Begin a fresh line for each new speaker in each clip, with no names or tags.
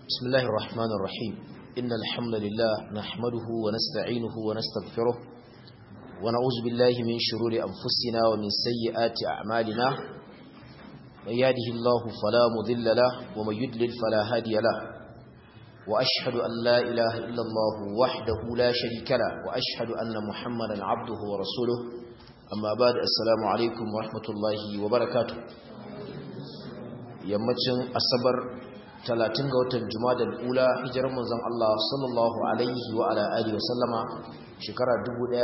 بسم الله الرحمن الرحيم إن الحمد لله نحمده ونستعينه ونستغفره ونعوذ بالله من شرور أنفسنا ومن سيئات أعمالنا من يهده الله فلا مضل له ومن يدلل فلا هادي له وأشهد أن لا إله إلا الله وحده لا شريك له وأشهد أن محمدا عبده ورسوله أما بعد السلام عليكم ورحمة الله وبركاته yammacin asabar 30 ga watan jumadal ula hijirar manzon Allah sallallahu alaihi wa ala alihi wasallama shekara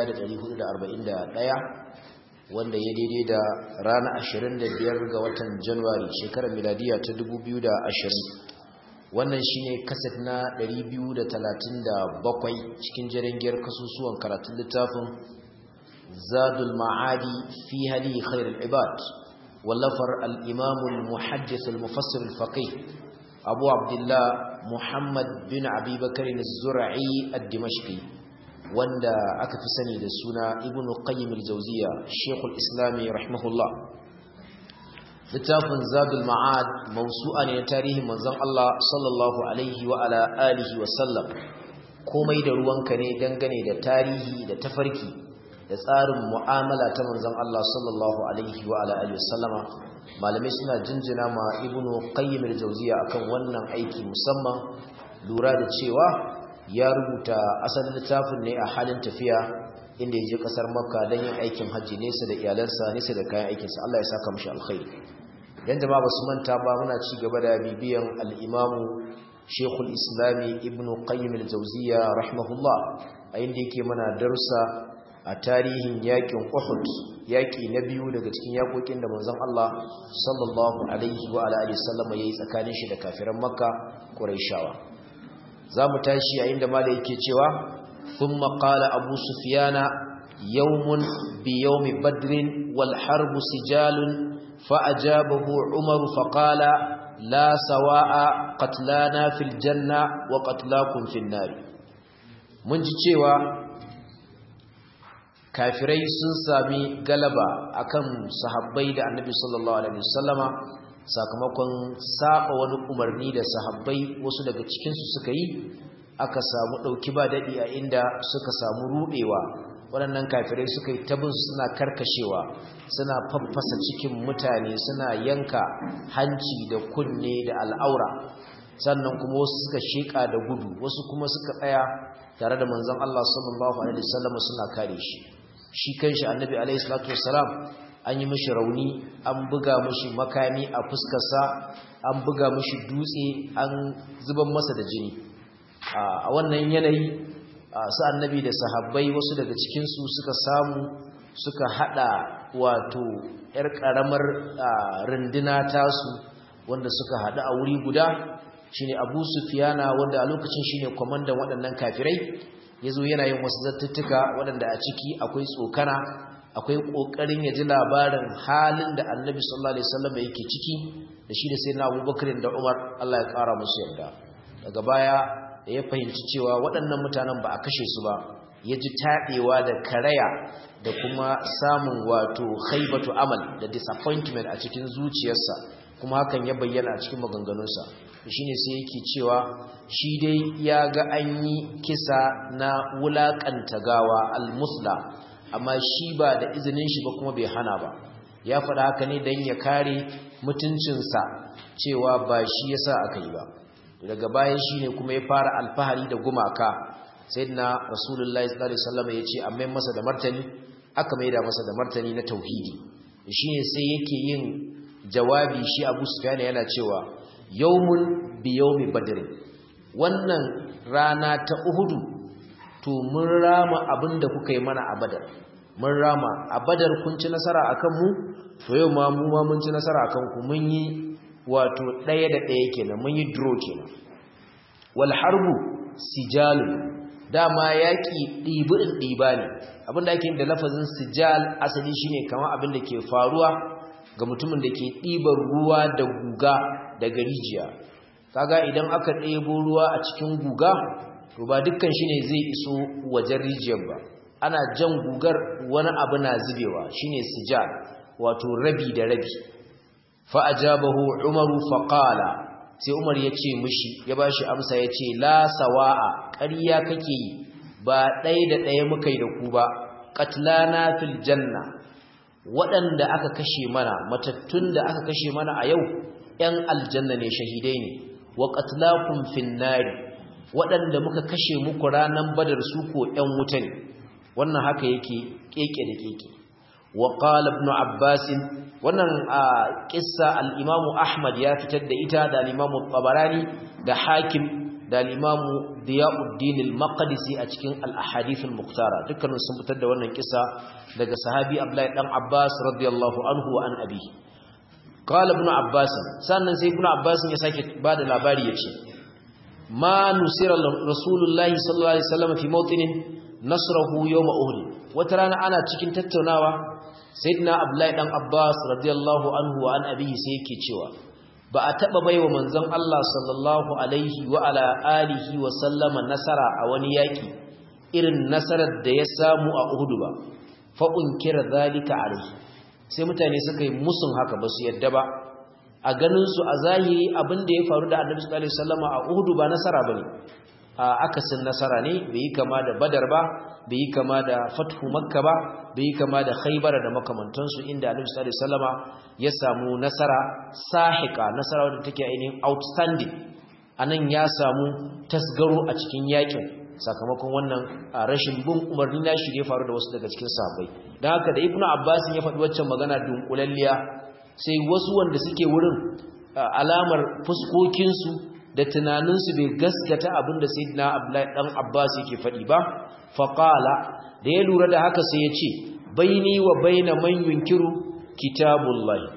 1441 wanda ya daidai da rana 25 ga watan Januwari shekarar miladiya ta 2020 wannan shine kaset na 237 cikin jarangiyar kasusuwan karatun littafin Zadul Ma'adi fi hadi khairul ibad wallafar al-Imam al-Muhaddith al-Mufassir al-Faqih Abu Abdullah Muhammad bin Abi Bakr az-Zur'i ad-Dimashqi wanda aka fi sani da suna Ibn Qayyim al-Jawziyya Sheikh al-Islam rahimahullah littafin Zadul Ma'ad mawsu'a ne na tarihin manzon Allah sallallahu alaihi wa ala alihi wa sallam komai da ruwanka ne dangane da tarihi da tafarki da tsarin mu'amala ta manzon Allah sallallahu alaihi wa ala alihi wa sallama malamai suna jinjina ma ibnu qayyim al-jawziya akan wannan aiki musamman lura da cewa ya rubuta asalin littafin ne a halin tafiya inda ya je kasar makka don yin aikin hajji nesa da iyalansa nesa da kayan aikinsa Allah ya saka mashi alkhairi dan jama'a basu manta ba muna ci gaba da bibiyan al-imamu shekul islami ibnu qayyim al-jawziya rahimahullah a inda yake mana darussa a tarihin yakin Uhud yaki na biyu daga cikin yakokin da manzon Allah sallallahu alaihi wa alihi wasallam yayi tsakanin shi da kafiran Makka Quraishawa zamu tashi a inda malai yake cewa thumma qala Abu Sufyana yawmun bi yawmi badrin wal harbu sijalun fa ajabahu Umar fa qala la sawa'a qatlana fil janna wa qatlakum fil nar mun ji cewa kafirai sun sami galaba akan sahabbai da annabi sallallahu alaihi wasallama sakamakon saba wani umarni da sahabbai wasu daga cikinsu suka yi aka samu ɗauki ba daɗi a inda suka samu ruɗewa waɗannan kafirai suka yi tabin suna karkashewa suna faffasa cikin mutane suna yanka hanci da kunne da al'aura sannan kuma wasu suka sheƙa da gudu wasu kuma suka tsaya tare da manzon Allah sallallahu alaihi wasallam suna kare shi shi kanshi annabi alaihi salatu wassalam an yi mishi rauni an buga mishi makami a fuskarsa an buga mishi dutse an zuban masa da jini a wannan yanayi su annabi da sahabbai wasu daga cikinsu suka samu suka hada wato yar karamar runduna tasu wanda suka hada a wuri guda shine Abu Sufyana wanda a lokacin shine kwamandan waɗannan kafirai yazo yana yin wasu zattuttuka waɗanda a ciki akwai tsokana akwai kokarin ya ji labarin halin da Annabi sallallahu alaihi wasallam yake ciki da shi da sayyidina Abubakar da Umar Allah ya kara musu yarda daga baya da ya fahimci cewa waɗannan mutanen ba a kashe su ba ya ji taɗewa da karaya da kuma samun wato haibatu amal da disappointment a cikin zuciyarsa kuma hakan ya bayyana a cikin maganganunsa shine sai yake cewa shi dai ya ga an yi kisa na wulaƙanta gawa al-musla amma shi ba da izinin shi ba kuma bai hana ba ya faɗa haka ne don ya kare mutuncinsa cewa ba shi yasa aka yi ba daga baya shine kuma ya fara alfahari da gumaka sayyidina rasulullahi sallallahu alaihi wasallam ya ce amma masa da martani aka maida masa da martani na tauhidi shine sai yake yin jawabi shi Abu Sufyan yana cewa yawmun bi yawmi badr wannan rana ta uhudu to mun rama abinda kuka yi mana a badar mun rama a badar kun ci nasara akan mu to yau ma mu ma mun ci nasara akan ku mun yi wato daya da daya kenan mun yi draw kenan wal harbu sijal dama yaki dibi in diba ne abinda ake da lafazin sijal asali shine kamar abinda ke faruwa ga mutumin da ke ɗibar ruwa da guga daga rijiya kaga idan aka ɗebo ruwa a cikin guga to ba dukkan shi ne zai iso wajen rijiyar ba ana jan gugar wani abu na zubewa shine sijal wato rabi da rabi fa ajabahu umaru fa qala sai Umar ya ce mishi ya bashi amsa ya ce la sawa'a ƙarya kake yi ba ɗaya da ɗaya muka yi da ku ba qatlana fil janna waɗanda aka kashe mana matattun da aka kashe mana a yau ‘yan aljanna ne shahidai ne wa qatlakum fin nari waɗanda muka kashe muku ranar badar su ko ‘yan wuta ne wannan haka yake keke da keke wa qala ibn abbas wannan kissa al-imam ahmad ya fitar da ita da al-imam tabarani da hakim da al-imam diyauddin al-maqdisi a cikin al-ahadith al-muqtara dukkanin sun fitar da wannan kissa daga sahabi abdullahi dan abbas radiyallahu anhu wa an abi qala ibn abbas sannan sai ibn abbas ya sake bada labari yace ma nusira rasulullahi sallallahu alaihi wasallam fi mawtinin nasrahu yawma uhud wata rana ana cikin tattaunawa sayyidina abdullahi dan abbas radiyallahu anhu wa an abihi sai yake cewa ba a taba baiwa manzon Allah sallallahu alaihi wa ala alihi wa sallama nasara a wani yaki irin nasarar da ya samu a uhud ba fa unkira zalika alaihi sai mutane suka yi musun haka ba su yadda ba a ganin su a zahiri abin da ya faru da annabi sallallahu alaihi wasallama a uhud ba nasara bane a akasin nasara ne bai yi kama da badar ba bai yi kama da fathu makka ba bai yi kama da khaybar da makamantansu inda annabi sallallahu alaihi wasallama ya samu nasara sahika nasara wadda take ainihin outstanding anan ya samu tasgaro a cikin yakin sakamakon wannan rashin bin umarni na shi ne faru da wasu daga cikin sahabbai don haka da ibnu abbas ya faɗi waccan magana dunkulalliya sai wasu wanda suke wurin alamar fuskokinsu da tunaninsu bai gaskata abinda sayyidina abdullahi dan abbas yake faɗi ba faqala da ya lura da haka sai ya ce baini wa baina man yunkiru kitabullahi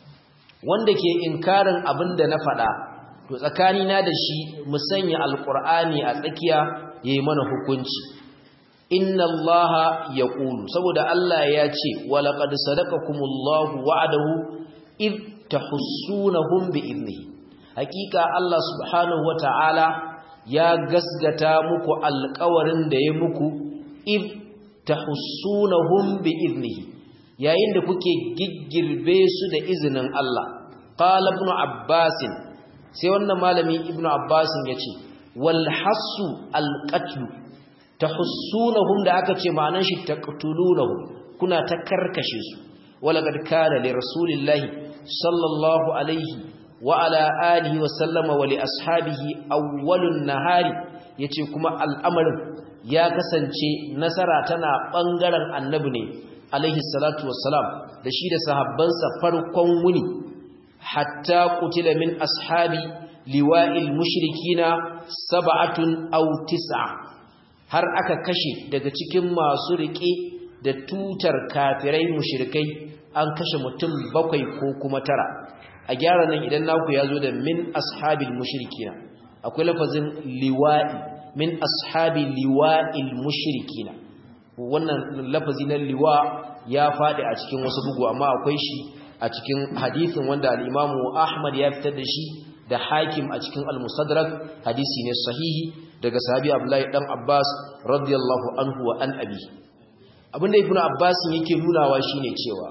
wanda ke inkarin abinda na faɗa to tsakanina da shi mu sanya alqur'ani a tsakiya yayi mana hukunci inna allaha yaqulu saboda Allah ya ce wa laqad sadaqakumullahu wa'adahu id tahussunahum bi idnihi hakika Allah subhanahu wata'ala ya gasgata muku alƙawarin da ya muku id tahussunahum bi idnihi yayin da kuke giggirbe su da izinin Allah qala ibn abbas sai wannan malami ibn abbas yace wal hasu al qatl tahussunahum da aka ce ma'anar shi taqtulunahum kuna ta karkashe su walaqad kana li rasulillahi sallallahu alaihi wa ala alihi wa sallama wa li ashabihi awwalun nahari yace kuma al'amarin ya kasance nasara tana bangaren annabi ne alaihi salatu wassalam da shi da sahabbansa farkon wuni hatta qutila min ashabi liwa'il mushrikina sab'atun aw tis'a har aka kashe daga cikin masu rike da tutar kafirai mushrikai an kashe mutum bakwai ko kuma tara a gyara nan idan naku ya zo da min ashabil mushrikina akwai lafazin liwa'i min ashabi liwa'il mushrikina wannan lafazi na liwa ya faɗi a cikin wasu bugu amma akwai shi a cikin hadithin wanda al-Imamu Ahmad ya fitar da shi da Hakim a cikin al-Mustadrak hadisi ne sahihi daga sahabi Abdullahi dan Abbas radiyallahu anhu wa an abi abinda Ibn Abbas yake nunawa shine cewa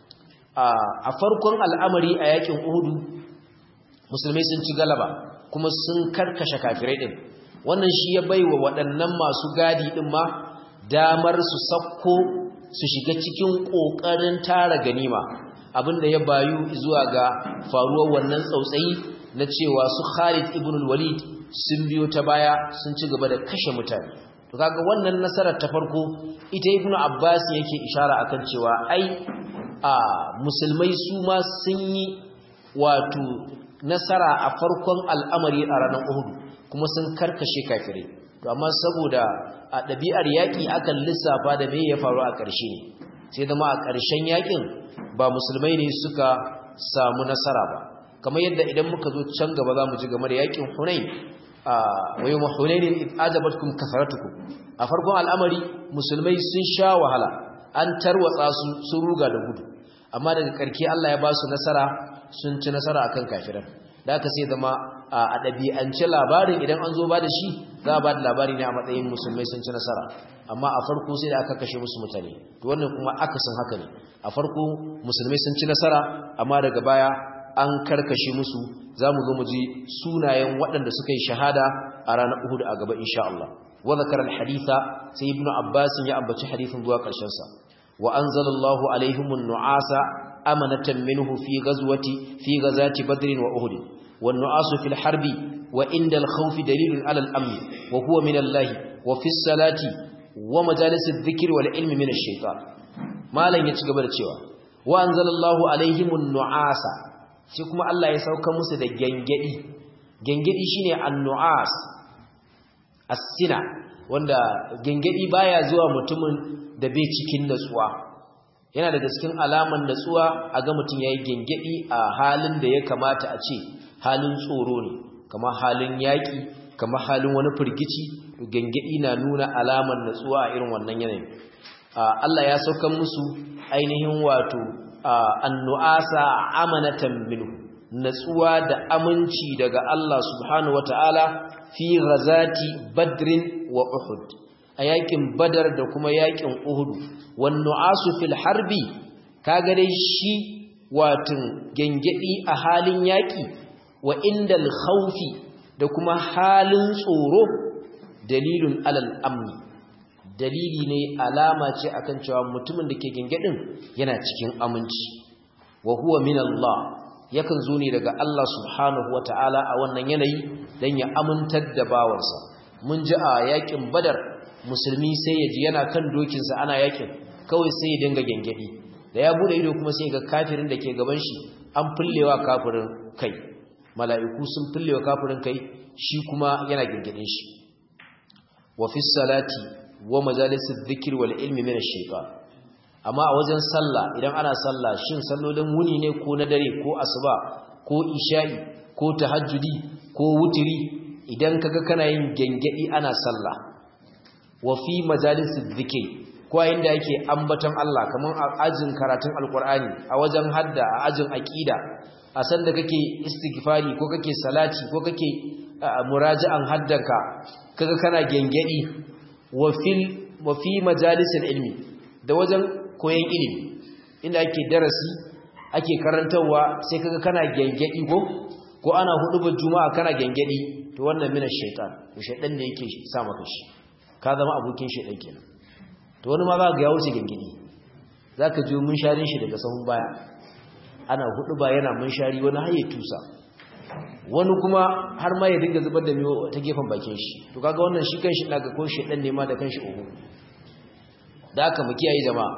a farkon al'amari a yakin Uhudu musulmai sun ci galaba kuma sun karkashe kafirai din wannan shi ya baiwa waɗannan masu gadi din ma damar su sakko su shiga cikin ƙoƙarin tara ganima abinda ya bayu zuwa ga faruwar wannan tsautsayi na cewa su Khalid ibn al-Walid sun biyo ta baya sun ci gaba da kashe mutane to kaga wannan nasarar ta farko ita ibn Abbas yake ishara akan cewa ai a musulmai su ma sun yi wato nasara a farkon al'amari a ranar Uhud kuma sun karkashe kafirai to amma saboda a ɗabi'ar yaƙi akan lissafa da me ya faru a ƙarshe ne sai zama a ƙarshen yaƙin ba musulmai ne suka samu nasara ba kamar yadda idan muka zo can gaba za mu ji game da yaƙin hunain a wayo mahunainin ajabatkum kasaratukum a farkon al'amari musulmai sun sha wahala an tarwatsa su sun ruga da gudu amma daga ƙarke Allah ya ba su nasara sun ci nasara akan kafiran da aka sai zama a ɗabi'ance labarin idan an zo ba da shi za a ba da labari ne a matsayin musulmai sun ci nasara amma a farko sai da aka kashe musu mutane to wannan kuma akasin haka ne a farko musulmai sun ci nasara amma daga baya an karkashe musu zamu zo mu ji sunayen waɗanda suka yi shahada a ranar Uhud a gaba insha Allah wa zakara al-haditha sai ibnu Abbas ya ambaci hadithin zuwa ƙarshen sa wa anzalallahu alaihimun nu'asa amanatan minhu fi ghazwati fi ghazati badr wa uhud wan nu'asu fil harbi wa inda al-khawfi dalilun ala al-amn wa huwa min Allah wa fi salati wa majalis adh-dhikr wal ilmi min ash-shaytan malan ya ci gaba da cewa wa anzalallahu alaihimun nu'asa sai kuma Allah ya sauka musu da gengedi gengedi shine an-nu'as as-sina wanda gengedi baya zuwa mutumin da bai cikin natsuwa yana daga cikin alaman natsuwa a ga mutum yayi gengedi a halin da ya kamata a ce halin tsoro ne kamar halin yaki kamar halin wani firgici gengedi na nuna alaman natsuwa a irin wannan yanayin Allah ya sauka musu ainihin wato annu'asa amanatan minhu natsuwa da aminci daga Allah subhanahu wataala fi ghazati badrin wa uhud a yakin badar da kuma yakin uhud wan nu'asu fil harbi kaga dai shi watin gengedi a halin yaki wa indal khawfi da kuma halin tsoro dalilun alal amni dalili ne alama ce akan cewa mutumin da ke gengedin yana cikin aminci wa huwa min Allah yakan zo ne daga Allah subhanahu wataala a wannan yanayi dan ya amintar da bawansa mun ji a yakin badar musulmi sai ya ji yana kan dokinsa ana yakin kawai sai ya dinga gengedi da ya bude ido kuma sai ga kafirin da ke gaban shi an fullewa kafirin kai mala'iku sun fullewa kafirin kai shi kuma yana gengedin shi wa fi salati wa majalisid dhikr wal ilmi min ash-shaytan amma a wajen sallah idan ana sallah shin sallolin wuni ne ko na dare ko asuba ko isha'i ko tahajjudi ko wutiri idan kaga kana yin gengedi ana sallah wa fi majalisid dhikr ko inda yake ambaton Allah kaman a ajin karatun alqur'ani a wajen hadda a ajin aqida a san da kake istighfari ko kake salati ko kake muraji'an haddanka kaga kana gengedi wa fil wa fi majalisil ilmi da wajen koyon ilimi inda ake darasi ake karantarwa sai kaga kana gengedi ko ko ana hudubar juma'a kana gengedi to wannan mina shaitan to shaitan ne yake sa maka shi ka zama abokin shaitan kenan to wani ma za ga ya wuce gengedi zaka ji mun sharin shi daga sahun baya ana huduba yana mun shari wani haye tusa wani kuma har ma ya dinga zubar da miyo ta gefen bakin shi to kaga wannan shi kanshi daga ko shaitan ne ma da kanshi oho da haka mu kiyaye jama'a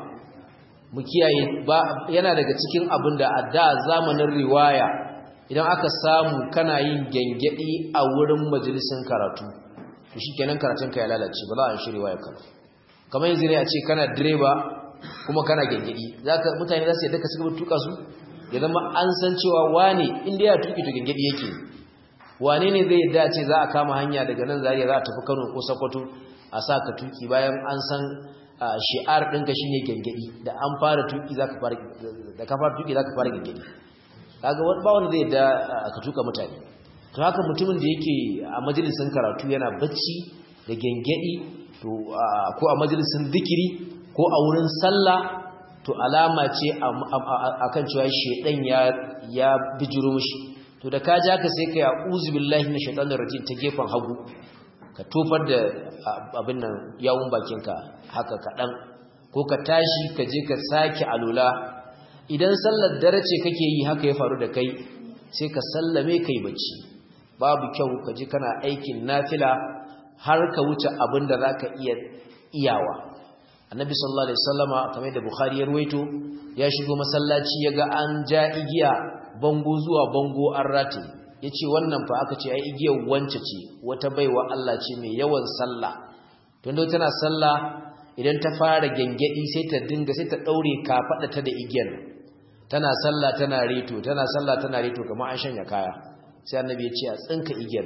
mu kiyaye ba yana daga cikin abin da a da zamanin riwaya idan aka samu kana yin gengedi a wurin majalisin karatu to shikenan karatun ka ya lalace ba za a shi riwaya ka kamar yanzu ne a ce kana direba kuma kana gengedi zaka mutane za su yadda ka cigaba tuka su ya zama an san cewa wane inda ya tuki to gengedi yake wane ne zai yadda ce za a kama hanya daga nan zariya za a tafi Kano ko Sokoto a sa ka tuki bayan an san shi'ar ɗinka shi ne gengedi da an fara tuki za ka fara da ka fara tuki za ka fara gengedi kaga ba wanda zai da ka tuka mutane to haka mutumin da yake a majalisin karatu yana bacci da gengedi to ko a majalisin zikiri ko a wurin sallah to alama ce akan cewa shedan ya ya bijiro mishi to da ka ja ka sai kai a'udhu billahi minash shaitanir rajim ta gefen hagu ka tofar da abin nan yawun bakinka haka kaɗan ko ka tashi ka je ka sake alula idan sallar dare ce kake yi haka ya faru da kai sai ka sallame kai bacci babu kyau ka je kana aikin nafila har ka wuce abin da za ka iya iyawa annabi sallallahu alaihi wasallama kamar da bukhari ya ruwaito ya shigo masallaci ya ga an ja igiya bango zuwa bango an rataye ya ce wannan fa aka ce ai igiyar wance ce wata baiwa Allah ce mai yawan sallah tun da tana sallah idan ta fara gengedi sai ta dinga sai ta daure kafada ta da igiyar tana sallah tana reto tana sallah tana reto kamar an shanya kaya sai annabi ya ce a tsinka igiyar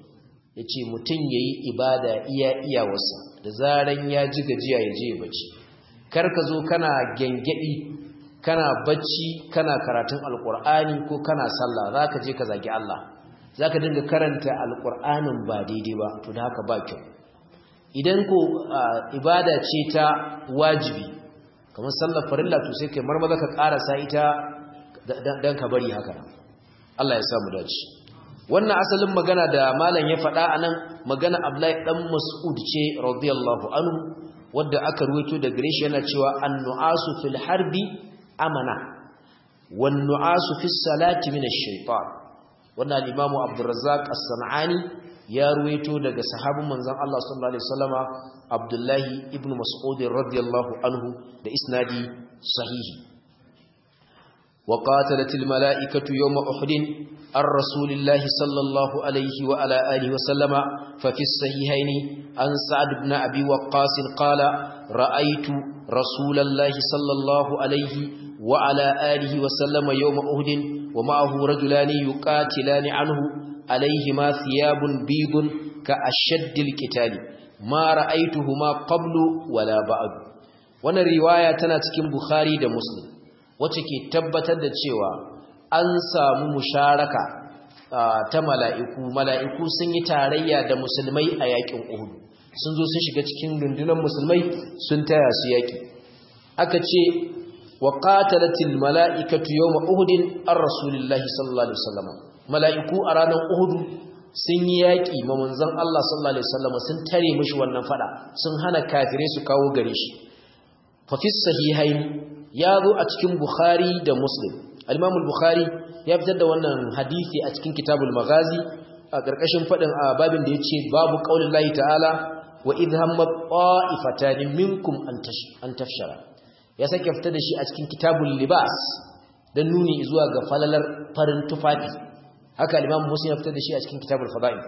ya ce mutum ya yi ibada iya iyawarsa da zaran ya ji gajiya ya je ya bacci kar ka zo kana gengedi kana bacci kana karatun alkur'ani ko kana sallah zaka je ka zagi Allah zaka dinga karanta alkur'anin ba daidai ba to da haka ba kyau idan ko ibada ce ta wajibi kamar sallar farilla to sai kai marmaza ka karasa ita dan ka bari haka Allah ya samu dace wannan asalin magana da malam ya faɗa anan magana Abdullahi dan Mas'ud ce radiyallahu anhu wanda aka ruwaito da gare shi yana cewa an-nu'asu fil harbi amana wan nu'asu fis salati min ash-shaytan wannan al-Imam Abdurrazzaq as-San'ani ya ruwaito daga sahabin manzon Allah sallallahu alaihi wasallama Abdullahi ibn Mas'ud radiyallahu anhu da isnadi sahihi wa qatalat al-mala'ikatu yawma Uhud ar rasulillahi sallallahu alaihi wa ala alihi wasallama fa fi as-sahihayn an Sa'd ibn Abi Waqqas qala ra'aytu rasulallahi sallallahu alaihi wa ala alihi wasallama yawma Uhud wa ma'ahu rajulani yuqatilani anhu عليهما ثياب بيض كأشد القتال ما رأيتهما قبل ولا بعد wannan riwaya tana cikin Bukhari da Muslim wacce ke tabbatar da cewa an samu musharaka ta mala'iku mala'iku sun yi tarayya da musulmai a yakin Uhud sun zo sun shiga cikin rundunar musulmai sun taya su yaki aka ce wa qatalatil mala'ikatu yawma uhudin ar rasulillahi sallallahu alaihi wasallam mala'iku a ranar Uhudu sun yi yaƙi ma manzon Allah sallallahu Alaihi wasallam sun tare mashi wannan fada sun hana kafirai su kawo gare shi. Fafis sahihaini ya zo a cikin Bukhari da Muslim. Alimamul Bukhari ya fitar da wannan hadithi a cikin kitabul magazi a ƙarƙashin faɗin a babin da ya ce babu ƙaunin lahi ta'ala wa idhamma ƙwa'ifatani minkum an tafshara. Ya sake fitar da shi a cikin kitabul libas don nuni zuwa ga falalar farin tufafi haka al-Imam Muslim ya fitar da shi a cikin Kitabul Fada'il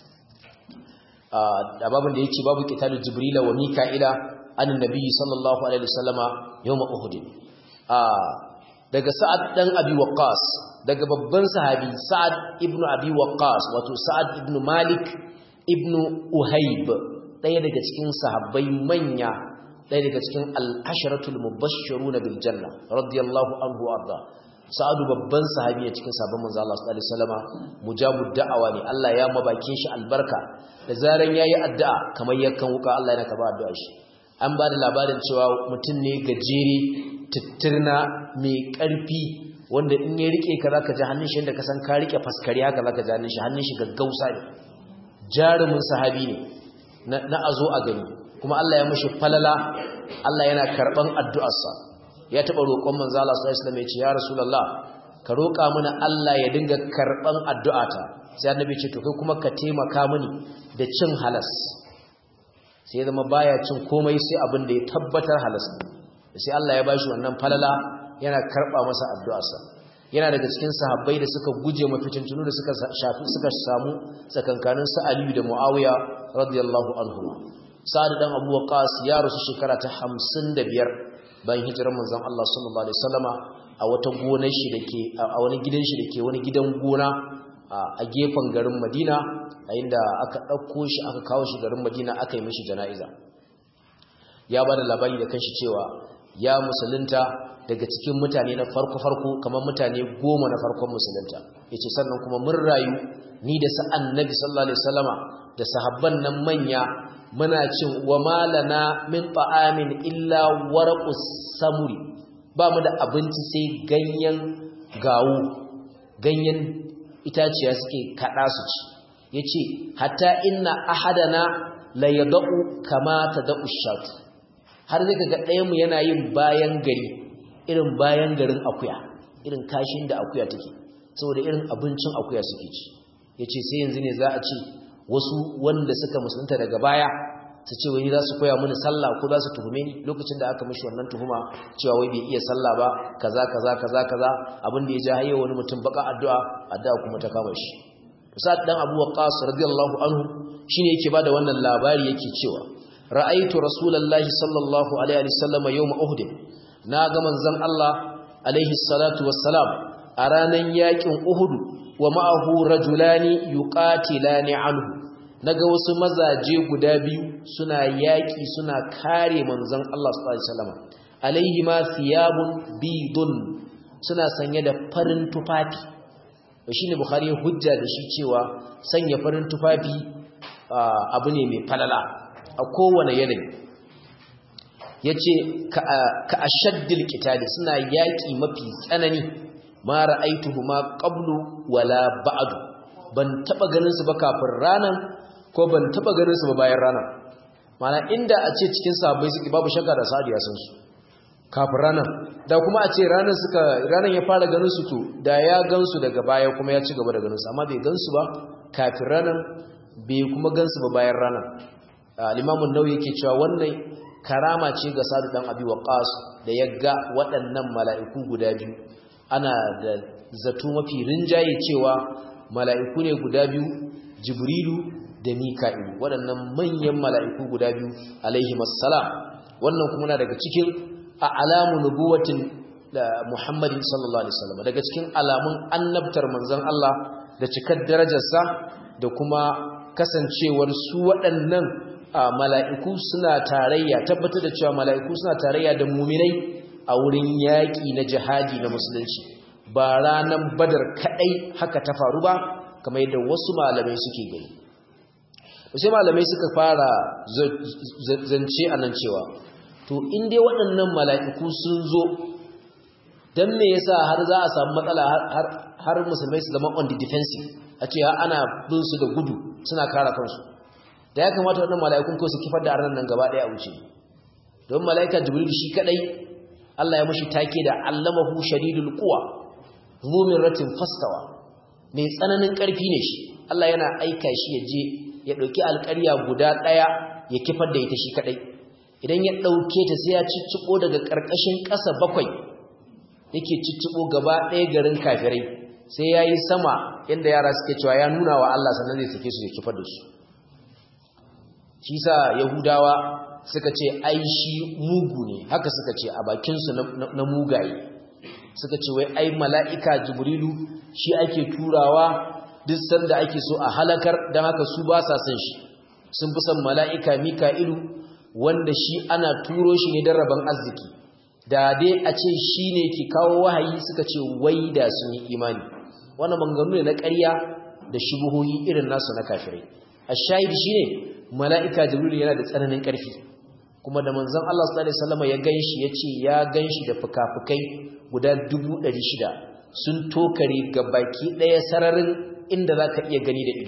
a babin da yake babu qitalul Jibril wa Mika'ila annabi Nabi sallallahu alaihi wasallama yawm Uhud daga Sa'ad dan Abi Waqqas daga babban sahabi Sa'ad ibn Abi Waqqas wato Sa'ad ibn Malik ibn Uhayb daya daga cikin sahabbai manya daya daga cikin al-asharatul mubashshiruna bil janna radiyallahu anhu arda sa'adu babban sahabi ne cikin sabon manzo Allah sallallahu alaihi wasallama mujabud da'awa ne Allah ya mabakin shi albarka da zaran yayi addu'a kamar yakan wuka Allah yana karba addu'a shi an ba da labarin cewa mutum ne gajere tittirna mai karfi wanda in ya rike ka zaka ji hannun shi inda ka san ka rike faskari haka zaka ji hannun shi hannun shi gaggausa ne jarumin sahabi ne na azo a gani kuma Allah ya mishi falala Allah yana karban addu'arsa ya taɓa roƙon manzo Allah sallallahu alaihi wasallam ya ce ya rasulullah ka roƙa mana Allah ya dinga karban addu'ata sai annabi ce to kai kuma ka taimaka mini da cin halas sai zama baya cin komai sai abin da ya tabbatar halas sai Allah ya bashi wannan falala yana karba masa addu'arsa yana daga cikin sahabbai da suka guje mafitintunu da suka shafi suka samu tsakankanin su Aliyu da Muawiya radiyallahu anhu Sa'ad dan Abu Waqqas ya rasu shekara ta 55 bayan hijirar manzon Allah sallallahu alaihi wasallama a wata gonar shi dake a wani gidan shi dake wani gidan gona a gefen garin Madina a inda aka dauko shi aka kawo shi garin Madina aka yi mishi jana'iza ya bada labari da kanshi cewa ya musulunta daga cikin mutane na farko farko kamar mutane goma na farkon musulunta yace sannan kuma mun rayu ni da sa annabi sallallahu alaihi wasallama da sahabban nan manya muna cin wa malana min ta'amin illa warqus samuri ba mu da abinci sai ganyen gawo ganyen itaciya suke kada su ci yace hatta inna ahadana la yadau kama tadau shat har zai ga ɗayan mu yana yin bayan gari irin bayan garin akuya irin kashin da akuya take saboda irin abincin akuya suke ci yace sai yanzu ne za a ce wasu wanda suka musulunta daga baya su ce wani za su koya mini sallah ko za su tuhume ni lokacin da aka mishi wannan tuhuma cewa wai bai iya sallah ba kaza kaza kaza kaza abin da ya ja hayya wani mutum baka addu'a addu'a kuma ta kama shi sa'ad dan Abu Waqqas radiyallahu anhu shine yake bada wannan labari yake cewa ra'aitu rasulullahi sallallahu alaihi wasallam yawm uhud na ga manzon Allah alaihi salatu wassalam a ranan yakin uhud wa ma'ahu rajulani yuqatilani anhu naga wasu mazaje guda biyu suna yaki suna kare manzon Allah sallallahu alaihi wasallam alaihi ma thiyabun bidun suna sanye da farin tufafi shine bukhari hujja da shi cewa sanya farin tufafi abu ne mai falala a kowane yanayi yace ka ashaddil qitali suna yaki mafi tsanani ma ra'aituhuma qablu wala ba'du ban taba ganin su ba kafin ranan ko ban taba ganin su ba bayan ranan mana inda a ce cikin sahabbai suke babu shakka da sa'ad ya san su kafin ranan da kuma a ce ranan suka ranan ya fara ganin su to da ya gansu daga baya kuma ya ci gaba da ganin su amma bai gansu ba kafin ranan bai kuma gansu ba bayan ranan al-Imam an-Nawawi yake cewa wannan karama ce ga Sa'd dan Abi Waqqas da ya ga waɗannan mala'iku guda biyu ana da zato mafi rinjaye cewa mala'iku ne guda biyu Jibrilu da Mika'ilu waɗannan manyan mala'iku guda biyu alaihi assalam wannan kuma na daga cikin a alamu nubuwatin da Muhammadin sallallahu alaihi wasallam daga cikin alamun annabtar manzon Allah da cikar darajarsa da kuma kasancewar su waɗannan mala'iku suna tarayya tabbatar da cewa mala'iku suna tarayya da muminai a wurin yaƙi na jihadi na musulunci ba ranar badar kaɗai haka ta faru ba kamar yadda wasu malamai suke gani sai malamai suka fara zance a nan cewa to inda waɗannan mala'iku sun zo don me yasa har za a samu matsala har musulmai su zama on the defensive a ce ana bin su da gudu suna kara kansu da ya kamata waɗannan mala'ikun ko su kifar da arnan nan gaba ɗaya a wuce don mala'ika jibril shi kadai Allah ya mashi take da allamahu shadidul quwa zumin ratin fastawa mai tsananin ƙarfi ne shi Allah yana aika shi ya je ya ɗauki alƙarya guda ɗaya ya kifar da ita shi kadai idan ya ɗauke ta sai ya cicciɓo daga ƙarƙashin ƙasa bakwai yake cicciɓo gaba ɗaya garin kafirai sai ya yi sama yadda yara suke cewa ya nuna wa Allah sannan zai sake su ya kifar da su shi sa yahudawa suka ce ai shi mugu ne haka suka ce a bakinsu na mugaye suka ce wai ai mala'ika jibrilu shi ake turawa duk sanda ake so a halakar don haka su ba sa son shi sun fi son mala'ika mika'ilu wanda shi ana turo shi ne don rabon arziki da dai a ce shi ne ke kawo wahayi suka ce wai da sun yi imani wannan manganu ne na ƙarya da shubuhohi irin nasu na kafirai a shahidi shi ne mala'ika jibrilu yana da tsananin ƙarfi kuma da manzon Allah sallallahu alaihi wasallam ya ganshi yace ya ganshi da fukafukai guda 600 sun tokare ga baki daya sararin inda zaka iya gani da ido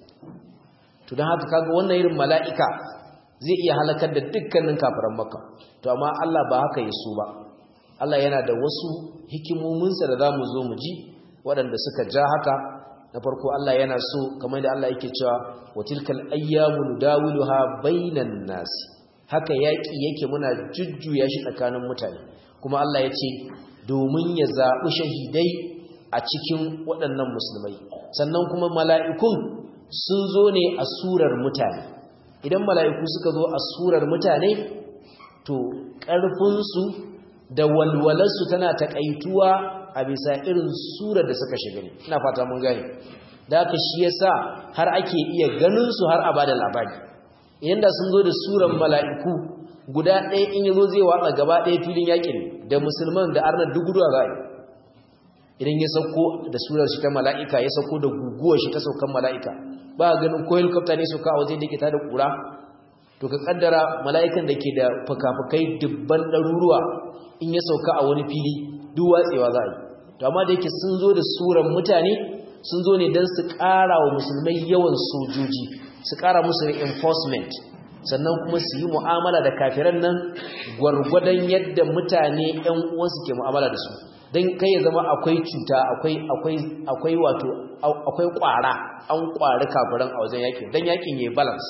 to dan haka kaga wannan irin mala'ika zai iya halakar da dukkanin kafiran makka to amma Allah ba haka yaso ba Allah yana da wasu hikimominsa da zamu zo mu ji waɗanda suka ja haka na farko Allah yana so kamar da Allah yake cewa wa tilkal ayyamu nudawiluha bainan nasi haka yaƙi yake muna jujjuya shi tsakanin mutane kuma Allah ya ce domin ya zaɓi shahidai a cikin waɗannan musulmai sannan kuma mala'ikun sun zo ne a surar mutane idan mala'iku suka zo a surar mutane to ƙarfinsu da walwalarsu tana taƙaituwa a bisa irin surar da suka shiga ne ina fata mun gane da haka shi yasa har ake iya ganin su har a bada labari idan da sun zo da suran mala'iku guda ɗaya in yazo zai watsa gaba ɗaya filin yakin da musulman da arnar duguduwa za a yi idan ya sauko da surar shi ta mala'ika ya sauko da guguwar shi ta saukan mala'ika ba a ganin ko helicopter ne sauka a wajen da ke tada kura to ka kaddara mala'ikan da ke da fuka-fukai dubban ɗaruruwa in ya sauka a wani fili duk watsewa za a yi to amma da yake sun zo da suran mutane sun zo ne don su ƙara wa musulmai yawan sojoji su ƙara musu reinforcement sannan kuma su yi mu'amala da kafiran nan gwargwadon yadda mutane ‘yan uwansu ke mu'amala da su don kai ya zama akwai cuta akwai wato akwai ƙwara an ƙwari kafiran a wajen yakin don yakin ya yi balance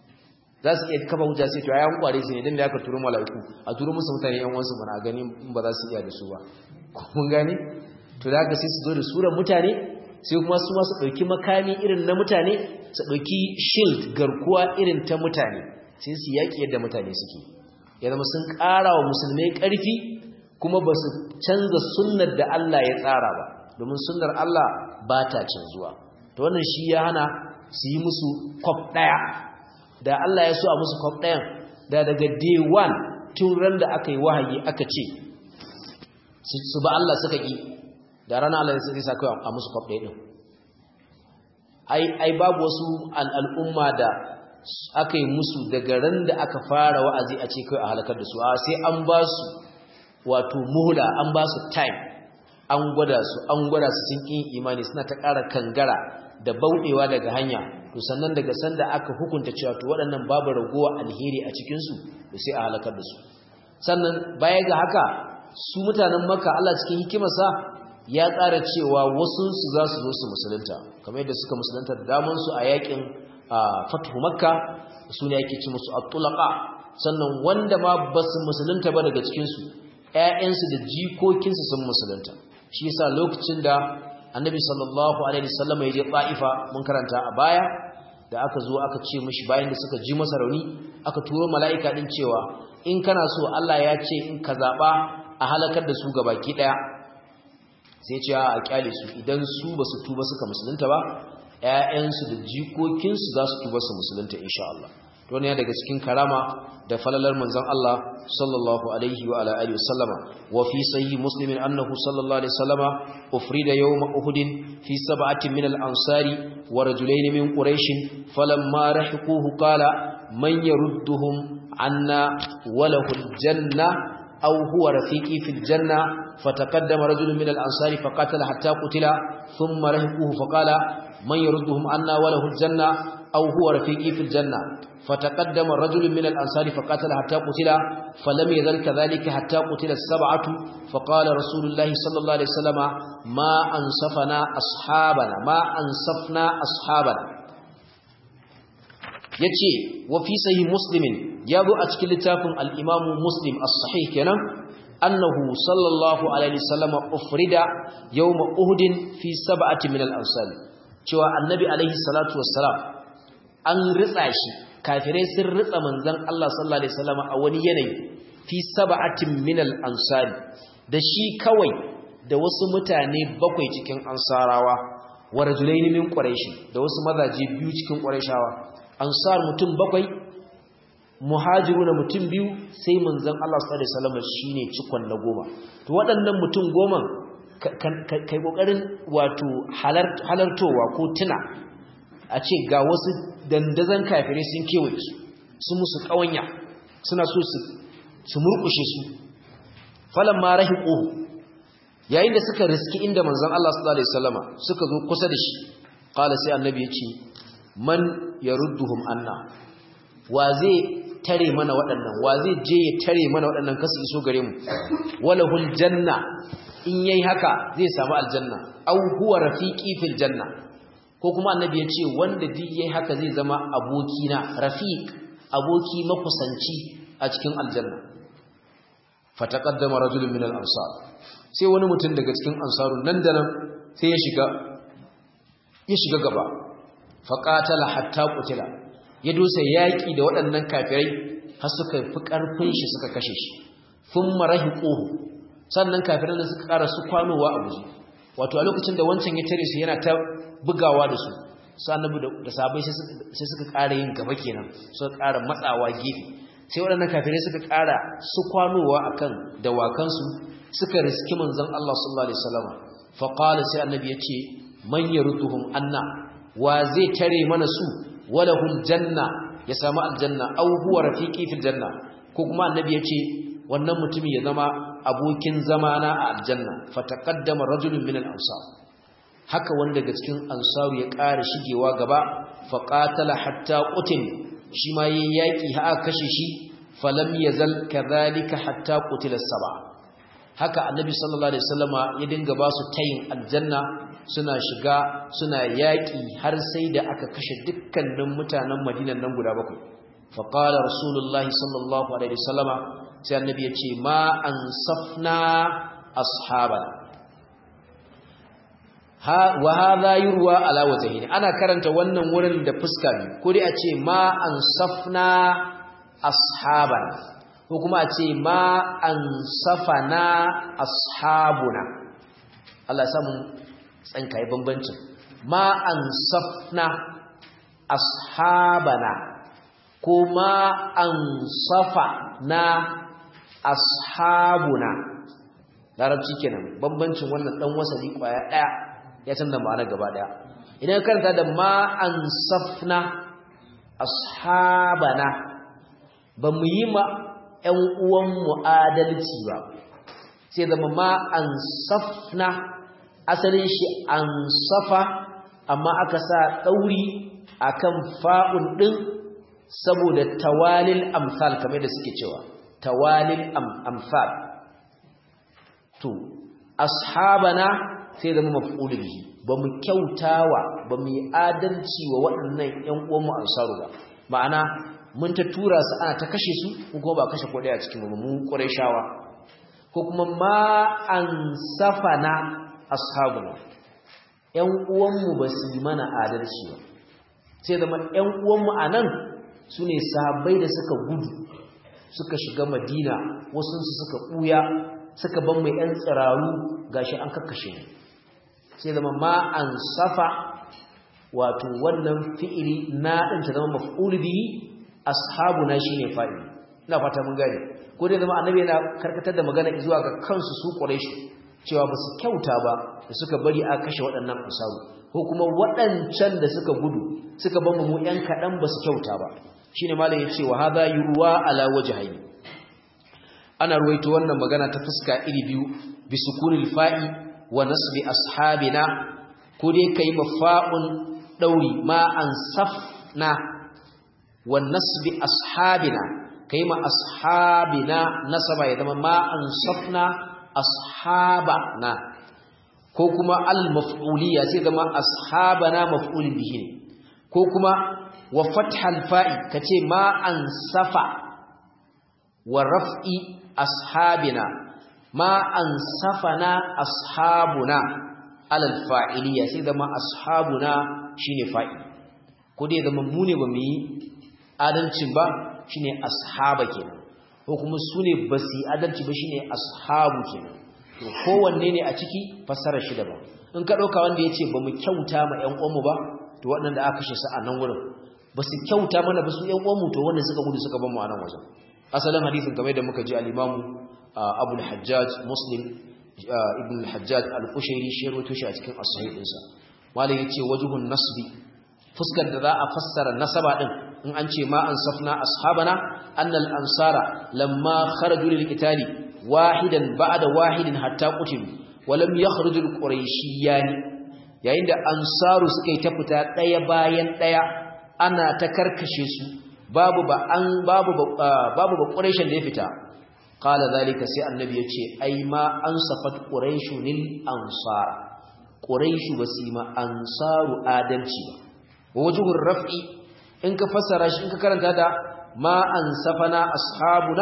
za su iya kafa hujja sai to ya ƙware su ne don da aka turo mala'iku a turo musu mutane ‘yan uwansu mana gani ba za su iya da su ba kun gane to da haka sai su zo da suran mutane sai kuma su masu ɗauki makami irin na mutane su ɗauki shield garkuwa irin ta mutane sai su yaƙi yadda mutane suke ya zama sun ƙara wa musulmai ƙarfi kuma ba su canza sunnar da Allah ya tsara ba domin sunnar Allah ba ta canzuwa ta wannan shi ya hana su yi musu kwaf ɗaya da Allah ya so a musu kwaf ɗayan da daga day one tun ran da aka yi wahayi aka ce su ba Allah suka ƙi da rana Allah zai sa kai a musu kwaf ɗaya ɗin ai babu wasu al'umma da aka yi musu daga ran da aka fara wa'azi a ce kai a halakar da su a sai an ba su wato muhula an ba su time an gwada su an gwada su sun kin imani suna ta ƙara kangara da bauɗewa daga hanya to sannan daga sanda aka hukunta cewa to waɗannan babu ragowa alheri a cikin su to sai a halakar da su sannan baya ga haka su mutanen Makka Allah cikin hikimarsa ya ƙara cewa wasu su za su zo su musulunta kamar yadda suka musulunta da daman su a yakin Fathu Makka su ne yake ci musu at-tulaqa sannan wanda ma ba su musulunta ba daga cikin su ƴaƴansu da jikokinsu sun musulunta shi yasa lokacin da annabi sallallahu alaihi wasallam ya je Taifa mun karanta a baya da aka zo aka ce mishi bayan da suka ji masa rauni aka turo mala'ika din cewa in kana so Allah ya ce in ka zaba a halakar da su gabaki daya sai ce a kyale su idan su basu tuba suka musulunta ba ƴaƴansu da jikokinsu za su tuba su musulunta insha Allah to ne daga cikin karama da falalar manzon Allah sallallahu alaihi wa ala alihi wasallama wa fi sahih muslim annahu sallallahu alaihi wasallama ufrida yawm uhud fi sab'atin min al-ansari wa rajulayn min quraish falamma rahiquhu qala man yarudduhum anna wa lahu al-janna aw huwa rafiqi fil janna fataqaddama rajulun min al-ansari faqatala hatta qutila thumma rahiquhu faqala man yarudduhum anna wa lahu al-janna aw huwa rafiqi fil janna فتقدم رجل من الأنصار فقاتل حتى قتل فلم يزل كذلك حتى قتل السبعة فقال رسول الله صلى الله عليه وسلم ما أنصفنا أصحابنا ما أنصفنا أصحابنا yace wa fi sahih muslimin yazo a cikin littafin al-imam muslim as-sahih kenan annahu sallallahu alaihi wasallam ufrida yawm uhud fi sab'ati min al-ansar cewa annabi alaihi salatu wassalam an ritsa shi kafirai sun ritsa manzon Allah sallallahu alaihi wasallam a wani yanayi fi sab'atin minal ansari da shi kawai da wasu mutane bakwai cikin ansarawa wa rajulain min quraish da wasu mazaje biyu cikin quraishawa ansar mutum bakwai muhajiruna mutum biyu sai manzon Allah sallallahu alaihi wasallam shine cikon na goma to waɗannan mutum goma kai kokarin wato halartowa ko tuna a ce ga wasu dandazan kafirai sun kewaye su su musu kawanya suna so su murkushe su falan ma rahiqu yayin da suka riski inda manzon Allah sallallahu alaihi wasallama suka zo kusa da shi qala sai annabi yace man yarudduhum anna wa zai tare mana waɗannan wa zai je ya tare mana waɗannan kasu iso gare mu walahul janna in yayi haka zai samu aljanna aw huwa rafiqi fil janna ko kuma annabi ya ce wanda duk yayi haka zai zama abokina rafiq aboki makusanci a cikin aljanna fataqaddama rajulun min al-ansar sai wani mutum daga cikin ansarun nan da nan sai ya shiga ya shiga gaba faqatala hatta qutila ya dosa yaki da waɗannan kafirai har suka fi karfin shi suka kashe shi thumma rahiquhu sannan kafiran da suka ƙara su kwanowa a guje wato a lokacin da wancan ya tare su yana ta bugawa da su su annabi da sabai sai suka ƙara yin gaba kenan suka ƙara matsawa gefe sai waɗannan kafirai suka ƙara su kwanowa akan dawakansu suka riski manzon Allah sallallahu alaihi wasallam fa qala sai annabi yace man yarduhum anna wa zai tare mana su walahul janna ya samu aljanna aw huwa rafiqi fil janna ko kuma annabi yace wannan mutumin ya zama abokin zamana a aljanna fataqaddama rajulun min al-ansar haka wanda daga cikin ansaru ya ƙara shigewa gaba faqatala hatta qutil shi ma yayin yaki ha kashe shi falam yazal kadhalika hatta qutila saba haka annabi sallallahu alaihi wasallama ya dinga ba su tayin aljanna suna shiga suna yaki har sai da aka kashe dukkanin mutanen Madinan nan guda bakwai faqala rasulullahi sallallahu alaihi wasallama sai annabi ya ce ma ansafna ashabana wa hadha yurwa ala wajhihi ana karanta wannan wurin da fuska ne ko dai a ce ma ansafna ashabana ko kuma a ce ma ansafana ashabuna Allah ya samu tsankai bambancin ma ansafna ashabana ko ma ansafana ashabuna larabci kenan bambancin wannan dan wasali kwaya daya ya canza ma'ana gaba daya idan karanta da ma ansafna ashabana ba mu yi ma ƴan uwan mu adalci ba sai zama ma ansafna asalin shi ansafa amma aka sa dauri akan fa'un din saboda tawalil amsal kamar da suke cewa tawalil amsal to ashabana sai zama maf'ul bihi bamu kyautawa bamu yi adalci wa waɗannan ƴan uwan mu ansaru ba ma'ana mun ta tura su ana ta kashe su kuma ba kashe ko daya cikin mu mu qurayshawa ko kuma ma ansafana ashabuna ƴan uwan mu ba su yi mana adalci ba sai zama ƴan uwan mu anan sune sahabbai da suka gudu suka shiga Madina wasu suka buya suka ban mai ‘yan tsiraru gashi an kakkashe ne sai zama ma an safa wato wannan fi'ili na ɗin ta zama maf'ul bihi ashabu na shi ne fa'ili ina fata mun gane ko dai zama annabi yana karkatar da magana zuwa ga kansu su shi cewa ba su kyauta ba da suka bari a kashe waɗannan asabu ko kuma waɗancan da suka gudu suka ban mu ‘yan kaɗan ba su kyauta ba shine malam ya ce wa hadha yurwa ala wajhayn ana ruwaito wannan magana ta fuska iri biyu bi sukunil fa'i wa nasbi ashabina ko dai kai mafa'un dauri ma ansafna wa nasbi ashabina kai ma ashabina nasaba ya zama ma ansafna ashabana ko kuma al maf'uliyya sai zama ashabana maf'ulin bihi ko kuma wa fathal fa'i kace ma ansafa wa raf'i ashabina ma ansafana ashabuna alal fa'iliya sai zama ashabuna shine fa'i ko dai zama mu ne bamu yi adalcin ba shine ashaba kenan ko kuma su ne basu yi adalci ba shine ashabu kenan to kowanne ne a ciki fassarar shi daban in ka dauka wanda yace bamu kyauta ma ƴan uwanmu ba to waɗanda aka kashe su a nan wurin basu kyauta mana ba su ƴan uwanmu to wanda suka gudu suka bar mu a nan wajen asalin hadisin kamar da muka ji al-Imam Abu al-Hajjaj Muslim ibn al-Hajjaj al-Qushairi shi rawaito shi a cikin as-sahih dinsa malai yace wajhun nasbi fuskar da za a fassara nasaba din in an ce ma ansafna ashabana annal ansara lamma kharaju lil qitali wahidan ba'da wahidin hatta qutilu wa lam yakhruju al-qurayshiyan yayin da ansaru suka yi ta fita daya bayan daya ana ta karkashe su babu ba an babu babu ba quraishin da ya fita qala zalika sai annabi yace ai ma ansafat quraishun lil ansar quraishu basima ansaru adalci ba wa wajhur raf'i in ka fassara shi in ka karanta da ma ansafana ashabuna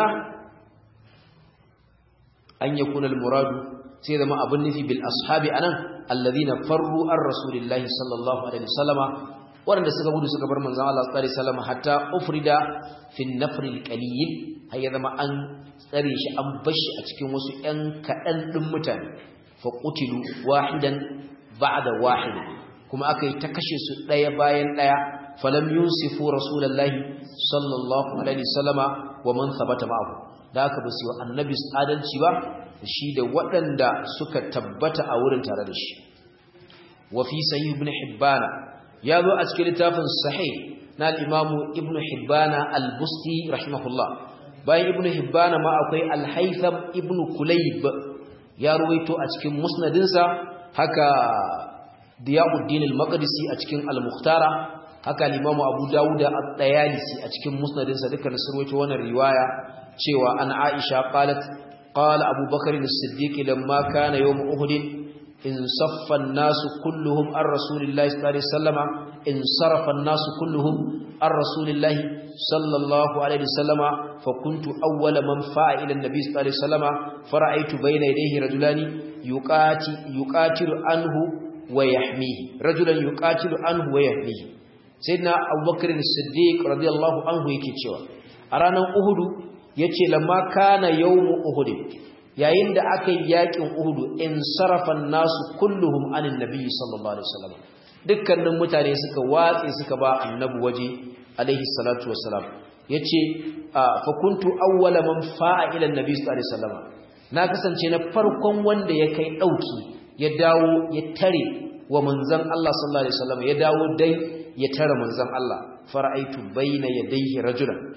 an yakuna al muradu sai zama abun nufi bil ashabi anan alladhina farru ar rasulillahi sallallahu alaihi wasallama waɗanda suka gudu suka bar manzon Allah sallallahu alaihi wasallam hatta ufrida fi an-nafr al-qalil har ya zama an tsare shi an bashi a cikin wasu ƴan kaɗan ɗin mutane fa qutilu wahidan ba'da wahid kuma akai ta kashe su ɗaya bayan ɗaya falam yusifu rasulullahi sallallahu alaihi wasallama wa man thabata ma'ahu da aka basu wa annabi adalci ba shi da waɗanda suka tabbata a wurin tare da shi wa fi sahih ibn hibbana ya zo a cikin littafin sahih na al-imamu ibn hibbana al-busti rahimahullah bayan ibn hibbana ma akwai al-haytham ibn kulayb ya ruwaito a cikin musnadinsa haka diyauddin al-maqdisi a cikin al-mukhtara haka al-imamu abu dawud at-tayalisi a cikin musnadinsa dukkan su ruwaito wannan riwaya cewa an aisha qalat qala abubakar as-siddiq lamma kana yawm uhud انصف الناس كلهم عن رسول الله صلى الله عليه وسلم انصرف الناس كلهم عن رسول الله صلى الله عليه وسلم فكنت أول من فاع إلى النبي صلى الله عليه وسلم فرأيت بين يديه رجلان يقاتل, يقاتل عنه ويحميه رجلا يقاتل عنه ويحميه سيدنا أبو بكر الصديق رضي الله عنه يكتشوا أرانا أهد يتي لما كان يوم أهد yayin da aka yi yakin Uhudu in sarafan nasu kulluhum anin nabi sallallahu alaihi wasallam dukkanin mutane suka watse suka ba annabi waje alaihi salatu wassalam yace fa kuntu awwala man fa'a ila annabi sallallahu alaihi wasallam na kasance na farkon wanda ya kai dauki ya dawo ya tare wa manzon Allah sallallahu alaihi wasallam ya dawo dai ya tare manzon Allah fara'aitu baina yadayhi rajulan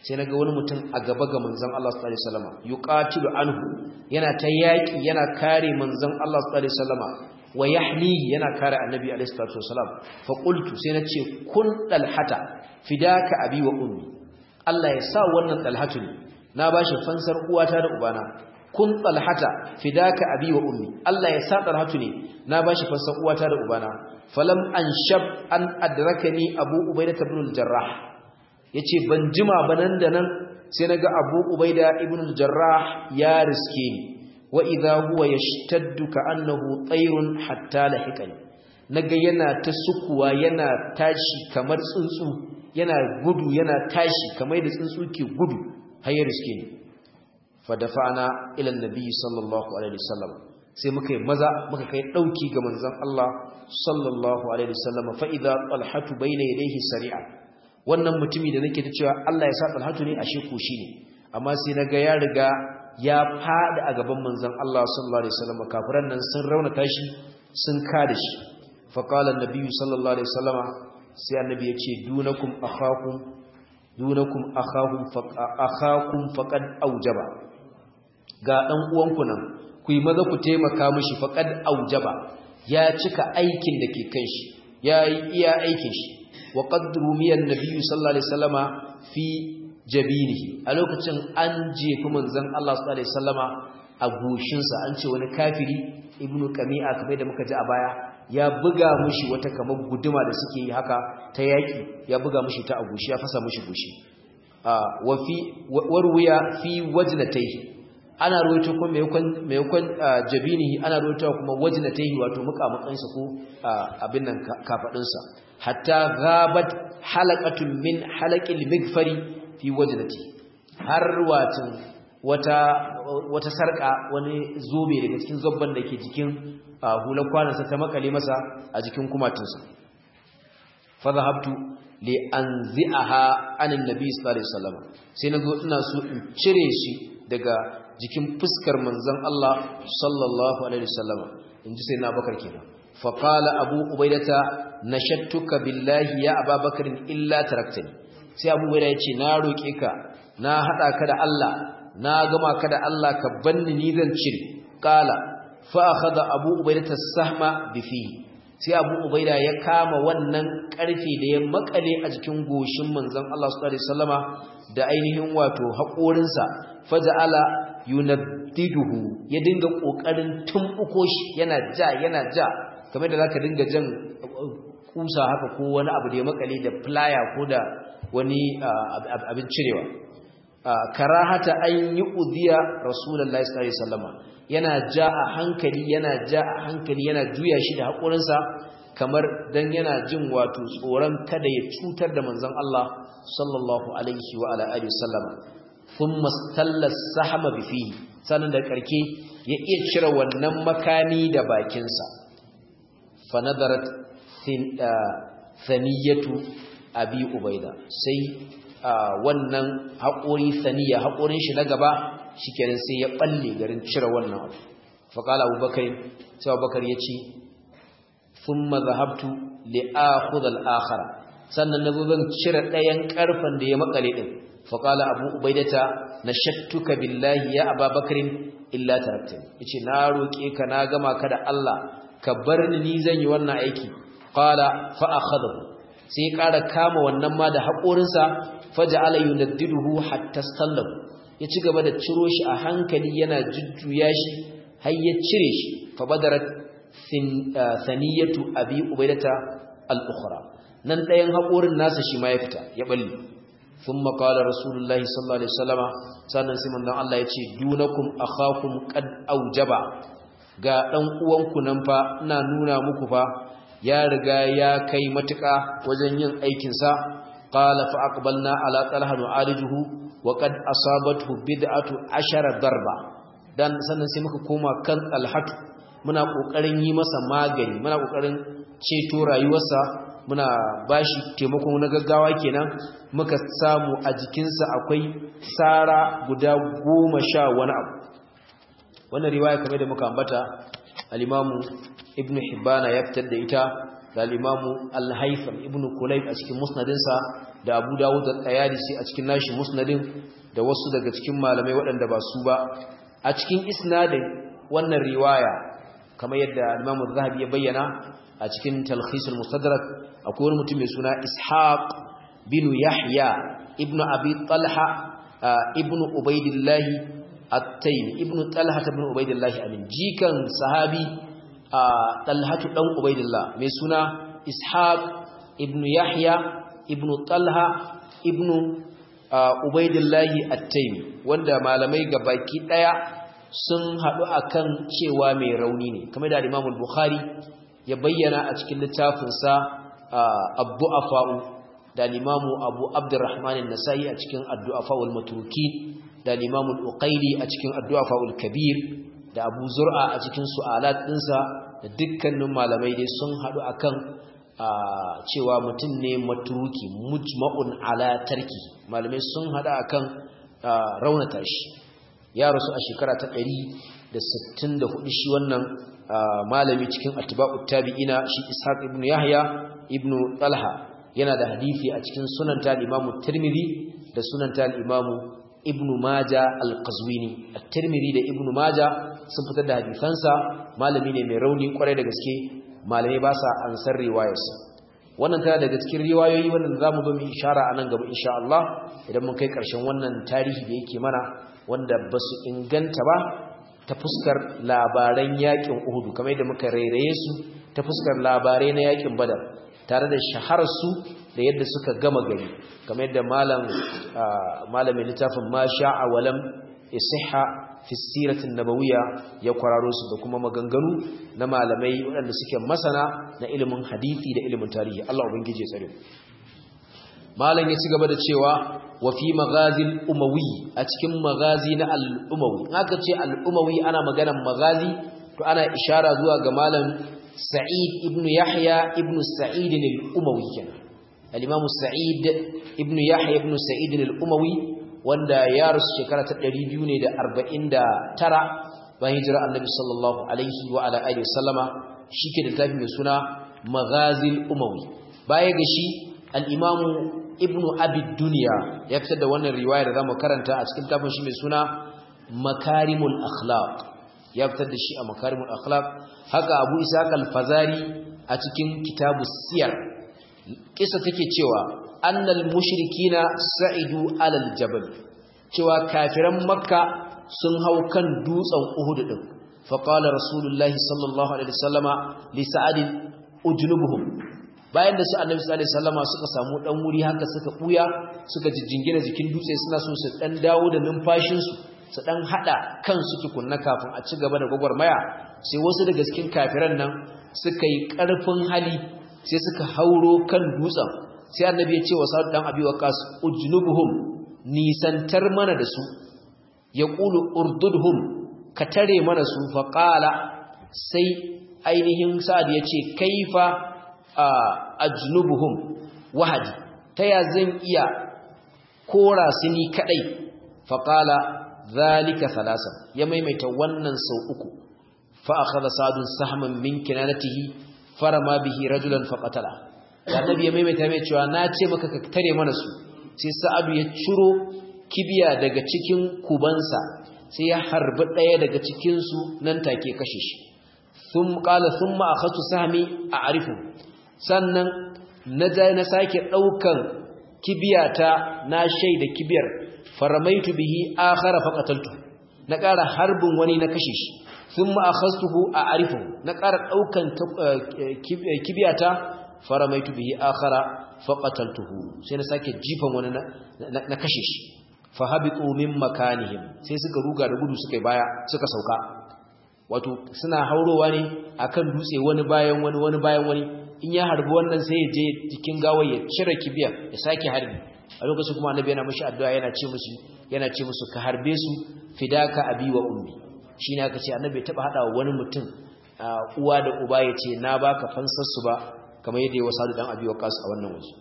sai naga wani mutum a gaba ga manzon Allah sallallahu alaihi wasallam yuqatilu anhu yana ta yaki yana kare manzon Allah sallallahu alaihi wasallam wa yahni yana kare annabi alaihi salatu wasallam fa qultu sai nace kun dalhata fidaka abi wa ummi Allah ya sa wannan dalhatu ne na bashi fansar uwata da ubana kun talhata fidaka abi wa ummi Allah ya sa talhatu ne na bashi fansar uwata da ubana falam anshab an adrakani abu ubaidah ibn al-jarrah yace ban jima banan da nan sai naga abu ubaidah ibn al-jarrah ya riske ni wa idha huwa yashtaddu ka annahu tayrun hatta lahiqani naga yana ta sukuwa yana tashi kamar tsuntsu yana gudu yana tashi kamar da tsuntsu ke gudu har ya riske ni fa dafa'na ila annabi sallallahu alaihi wasallam sai muka yi maza muka kai dauki ga manzon Allah sallallahu alaihi wasallam fa idza talhatu bayna yadayhi sari'a wannan mutumi da nake ta cewa Allah ya sa talhatu ne ashe ko shi ne amma sai naga ya riga ya fada a gaban manzon Allah sallallahu alaihi wasallam kafiran nan sun raunata shi sun kada shi fa qala annabi sallallahu alaihi wasallam sai annabi ya ce dunakum akhakum dunakum akhahum akhakum faqad aujaba ga dan uwanku nan ku yi maza ku taimaka mishi faqad aujaba ya cika aikin da ke kan shi yayi iya aikin shi wa qad rumiya annabi sallallahu alaihi wasallama fi jabinihi a lokacin an jefi manzon Allah sallallahu alaihi wasallama a goshinsa an ce wani kafiri ibnu qami'a kamar da muka ji a baya ya buga mushi wata kamar guduma da suke yi haka ta yaki ya buga mushi ta agushi ya fasa mushi gushi wa fi warwiya fi wajnatayhi ana ruwaito kuma maimakon maimakon jabinihi ana ruwaito kuma wajnatayhi wato mukamukan sa ko abin nan kafadin sa hatta ghabat halaqatun min halaqil migfari fi wajnati har watin wata wata sarka wani zobe daga cikin zobban da ke jikin hular kwanansa ta makale masa a jikin kumatinsa fa zahabtu li anzi'aha anin nabi sallallahu alaihi wasallam sai nazo ina so in cire shi daga jikin fuskar manzon Allah sallallahu alaihi wasallam inji sai na bakar kenan fa qala abu ubaidata nashattuka billahi ya ababakar illa taraktani sai abu ubaida yace na roke ka na hada ka da Allah na gama ka da Allah ka banni ni zan cire qala fa akhadha abu ubaida as-sahma bifi sai abu ubaida ya kama wannan karfe da ya makale a jikin goshin manzon Allah sallallahu alaihi wasallama da ainihin wato haƙorinsa faja'ala yunaddiduhu ya dinga kokarin tumbuko shi yana ja yana ja kamar da zaka dinga jan kusa haka ko wani abu da ya makale da plier ko da wani abin cirewa karahata an yi uziya rasulullahi sallallahu alaihi wasallama yana ja a hankali yana ja a hankali yana juya shi da haƙurinsa kamar dan yana jin wato tsoron kada ya cutar da manzon Allah sallallahu alaihi wa ala alihi wasallama thumma stalla sahama bi fihi sanan da karke ya iya cire wannan makami da bakinsa fa nadarat thaniyatu abi ubaida sai wannan haƙori saniya haƙorin shi na gaba shikenan sai ya balle garin cire wannan abu faqala abubakar sai abubakar yace thumma dhahabtu li akhudha al-akhara sannan nazo zan cire ɗayan karfan da ya makale din faqala abu ubaidata nashattuka billahi ya ababakar illa taraktani yace na roke ka na gama ka da Allah ka bar ni ni zan yi wannan aiki qala fa akhadahu sai ya ƙara kama wannan ma da haƙorinsa faja'ala yunaddiduhu hatta stallahu ya ci gaba da ciro shi a hankali yana jujjuya shi har ya cire shi fa badarat thaniyatu abi ubaidata al-ukhra nan ɗayan haƙorin nasa shi ma ya fita ya balle thumma qala rasulullahi sallallahu alaihi wasallama sannan sai manzon Allah ya ce dunakum akhakum qad aujaba ga dan uwanku nan fa ina nuna muku fa ya riga ya kai matuƙa wajen yin aikinsa qala fa aqbalna ala talha nu'alijuhu wa qad asabathu bid'atu ashara darba dan sannan sai muka koma kan talhatu muna kokarin yi masa magani muna kokarin ceto rayuwarsa muna bashi taimako na gaggawa kenan muka samu a jikinsa akwai sara guda goma sha wani abu wannan riwaya kamar da muka ambata al-imamu ibn hibbana ya fitar da ita da al-imamu al-haytham ibn kulayb a cikin musnadinsa da Abu Dawud da Tayalisi a cikin nashi musnadin da wasu daga cikin malamai waɗanda ba su ba a cikin isnadin wannan riwaya kamar yadda Imam Zahabi ya bayyana a cikin Talkhis al-Mustadrak akwai wani mutum mai suna Ishaq bin Yahya ibn Abi Talha ibn Ubaidillah at-Taymi ibn Talha ibn Ubaidillah amin jikan sahabi Talhatu dan Ubaidillah mai suna Ishaq ibn Yahya ibn Talha ibn Ubaidillahi At-Taymi wanda malamai gabaki daya sun hadu akan cewa mai rauni ne kamar da Imam Bukhari ya bayyana a cikin littafin sa Abdu'afa'u da Imam Abu Abdurrahman An-Nasa'i a cikin Ad-Du'afa'ul Matruki da Imam Al-Uqayli a cikin Ad-Du'afa'ul Kabir da Abu Zur'a a cikin su'alat dinsa da dukkanin malamai dai sun hadu akan cewa mutum ne maturuki mujma'un ala tarki malamai sun hada akan raunata shi ya rasu a shekara ta 164 shi wannan malami cikin atba'ut tabi'ina shi Ishaq ibn Yahya ibn Talha yana da hadisi a cikin sunan ta Imam Tirmidhi da sunan ta Imam Ibn Majah al-Qazwini at-Tirmidhi da Ibn Majah sun fitar da hadisansa malami ne mai rauni kwarai da gaske malamai ba sa ansar riwayarsa wannan tana daga cikin riwayoyi wannan zamu zo mu ishara anan gaba insha Allah idan mun kai karshen wannan tarihi da yake mana wanda basu inganta ba ta fuskar labaran yakin Uhud kamar yadda muka rairaye su ta fuskar labarai na yakin Badar tare da shaharar su da yadda suka gama gari kamar yadda malam malamin littafin ma sha'a walam isihha fi siratin nabawiyya ya kwararo su da kuma maganganu na malamai waɗanda suke masana na ilimin hadisi da ilimin tarihi Allah ubangije tsare malam ya ci gaba da cewa wa fi maghazil umawi a cikin magazi na al-umawi haka ce al-umawi ana maganar magazi to ana ishara zuwa ga malam sa'id ibn yahya ibn sa'id al-umawi kenan al-imam sa'id ibn yahya ibn sa'id al-umawi wanda ya rasu shekara ta 249 bayan hijira annabi sallallahu alaihi wa ala alihi wasallama shike da tafi mai suna maghazil umawi baya ga shi al-imam ibnu abi dunya ya fitar da wannan riwaya da zamu karanta a cikin tafin shi mai suna makarimul akhlaq ya fitar da shi a makarimul akhlaq haka abu ishaq al-fazari a cikin kitabus siyar kisa take cewa annal mushrikina sa'idu alal jabal cewa kafiran makka sun hau kan dutsen uhud din fa qala rasulullahi sallallahu alaihi wasallama li sa'ad ujnubuhum bayan da su annabi sallallahu alaihi wasallama suka samu dan wuri haka suka buya suka jijjingina jikin dutse suna so su dan dawo da numfashin su su dan hada kansu tukunna kafin a ci gaba da gwagwarmaya sai wasu daga cikin kafiran nan suka yi karfin hali sai suka hauro kan dutsen sai annabi ya ce wa sa'ad dan abi waqas ujnubuhum nisantar mana da su ya qulu urdudhum ka tare mana su fa qala sai ainihin sa'ad ya ce kaifa ajnubuhum wahadi taya zan iya kora su ni kadai fa qala zalika thalasa ya maimaita wannan sau uku fa akhadha sa'dun sahman min kinanatihi farama bihi rajulan faqatala annabi ya maimaita mai cewa na ce maka ka tare mana su sai sa'adu ya ciro kibiya daga cikin kubansa sai ya harbi daya daga cikin su nan take kashe shi thum qala thumma akhadtu sahmi a'rifu sannan naja na sake daukan kibiyata na shaida kibiyar faramaitu bihi akhara faqataltu na ƙara harbin wani na kashe shi thumma akhadtuhu a'rifu na ƙara daukan kibiyata faramaitu bihi akhara faqataltuhu sai na sake jifan wani na kashe shi fa habitu min makanihim sai suka ruga da gudu suka baya suka sauka wato suna haurowa ne akan dutse wani bayan wani wani bayan wani in ya harbi wannan sai ya je cikin gawar ya cire kibiya ya sake harbi a lokacin kuma annabi yana mishi addu'a yana ce musu yana ce musu ka harbe su fidaka abi wa ummi shine aka ce annabi ya taba hada wani mutum uwa da uba ya ce na baka fansar su ba kamar yadda ya wasa dan abi waqas a wannan waje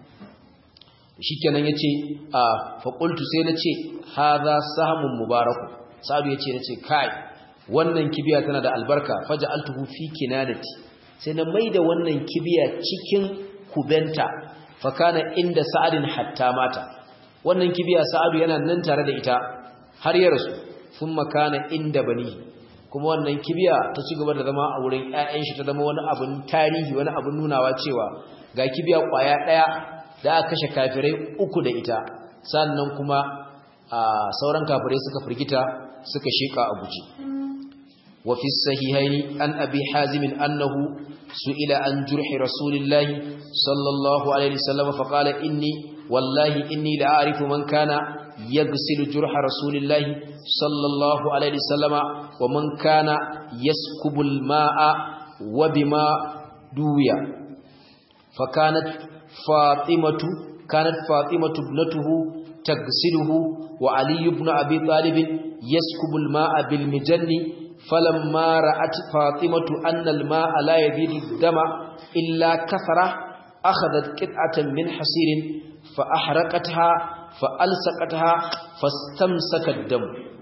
shikenan yace a fa qultu sai nace hadha sahmun mubarak sa'adu yace nace kai wannan kibiya tana da albarka faja'altuhu fi kinanati sai na maida wannan kibiya cikin kubenta fa kana inda sa'adin hatta mata wannan kibiya sa'adu yana nan tare da ita har ya rasu thumma kana inda bani kuma wannan kibiya ta ci gaba da zama a wurin ƴaƴan shi ta zama wani abun tarihi wani abun nunawa cewa ga kibiya kwaya daya da aka kashe kafirai uku da ita sannan kuma sauran kafirai suka firgita suka sheka a guji wa fi sahihaini an abi hazim annahu su'ila an jurhi rasulillahi sallallahu alaihi wasallam fa qala inni wallahi inni la a'rifu man kana yaghsilu jurha rasulillahi sallallahu alaihi wasallam wa man kana yaskubu al-ma'a wa bima duya fa kanat fatimatu kanat fatimatu ibnatuhu taghsiluhu وعلي بن أبي طالب يسكب الماء بالمجن فلما رأت فاطمة أن الماء لا يزيد الدم إلا كثرة أخذت قطعة من حصير فأحرقتها فألسقتها فاستمسك الدم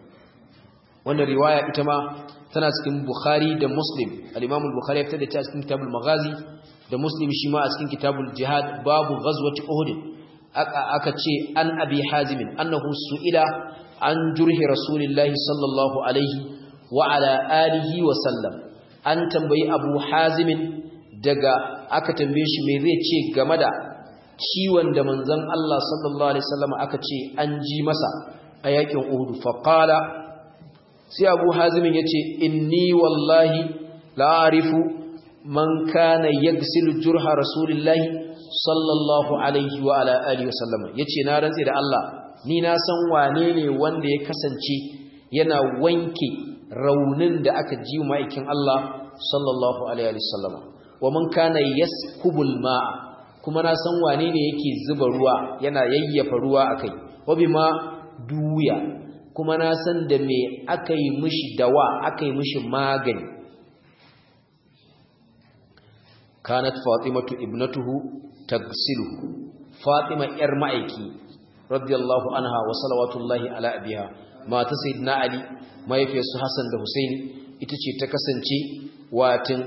وأن الرواية إتما تناسك بخاري دا مسلم الإمام البخاري يفتدى تأسكن كتاب المغازي دا مسلم شماء أسكن كتاب الجهاد باب غزوة أهد aka ce an abi hazimin annahu su'ila an jurhi rasulillahi sallallahu alaihi wa ala alihi wa sallam an tambayi abu hazimin daga aka tambaye shi me zai ce game da ciwon da manzon Allah sallallahu alaihi wasallam aka ce an ji masa a yakin Uhud fa qala sai abu hazimin yace inni wallahi la arifu man kana yagsilu jurha rasulillahi sallallahu alaihi wa ala alihi wasallam yace na rantsi da Allah ni na san wane ne wanda ya kasance yana wanke raunin da aka ji maikin Allah sallallahu alaihi wasallam wa man kana yaskubul ma'a kuma na san wane ne yake zuba ruwa yana yayyafa ruwa akai wa bima duya kuma na san da me akai mishi dawa akai mishi magani kanat fatimatu ibnatuhu tagsiluhu fatima yar ma'aiki radiyallahu anha wa salawatullahi ala abiha mata sayyidina ali mahaifiyarsu hasan da husaini ita ce ta kasance watin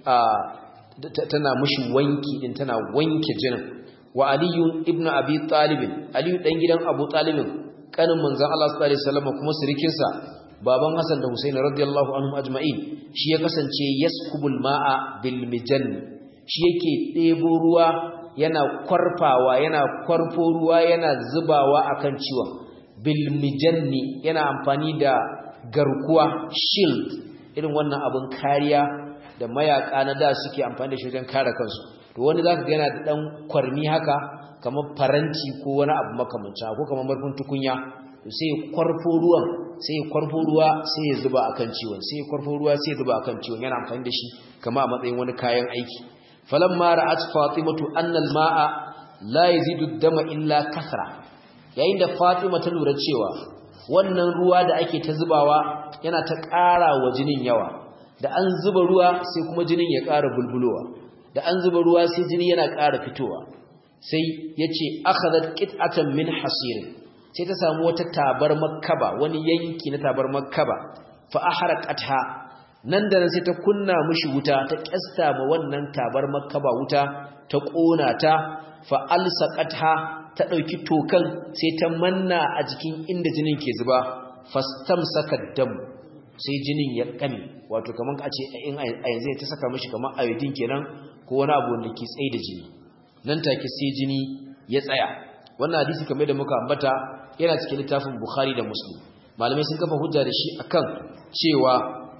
tana mushi wanki din tana wanke jinin wa aliyu ibnu abi talib aliyu dan gidan abu talib kanin manzon Allah sallallahu alaihi wasallam kuma sirikin sa baban hasan da husaini radiyallahu anhum ajma'in shi ya kasance yaskubul ma'a bil mijanni shi yake ɗebo ruwa yana kwarfawa yana kwarfo ruwa yana zubawa akan ciwon bilmijanni yana amfani da garkuwa shield irin wannan abin kariya da mayaka na da suke amfani da shi wajen kare kansu to wani zaka ga yana da dan kwarmi haka kamar faranti ko wani abu makamancin ko kamar marfin tukunya to sai ya kwarfo ruwan sai ya kwarfo ruwa sai ya zuba akan ciwon sai ya kwarfo ruwa sai ya zuba akan ciwon yana amfani da shi kamar a matsayin wani kayan aiki falamma ra'at fatimatu anna al-ma'a la yazidu ad-dama illa kasra yayin da fatima ta lura cewa wannan ruwa da ake ta zubawa yana ta ƙara wa jinin yawa da an zuba ruwa sai kuma jinin ya ƙara bulbulowa da an zuba ruwa sai jini yana ƙara fitowa sai yace akhadhat qit'atan min hasir sai ta samu wata tabar makkaba wani yanki na tabar makkaba fa ahraqatha nan da nan sai ta kunna mishi wuta ta kyasta ma wannan tabar makkaba wuta ta kona ta fa alsaqatha ta dauki tokan sai ta manna a jikin inda jinin ke zuba fastamsaka dam sai jinin ya kame wato kaman a ce in a yanzu ta saka mishi kaman ayodin kenan ko wani abu wanda ke tsaye da jini nan take sai jini ya tsaya wannan hadisi kamar da muka ambata yana cikin littafin Bukhari da Muslim malamai sun kafa hujja da shi akan cewa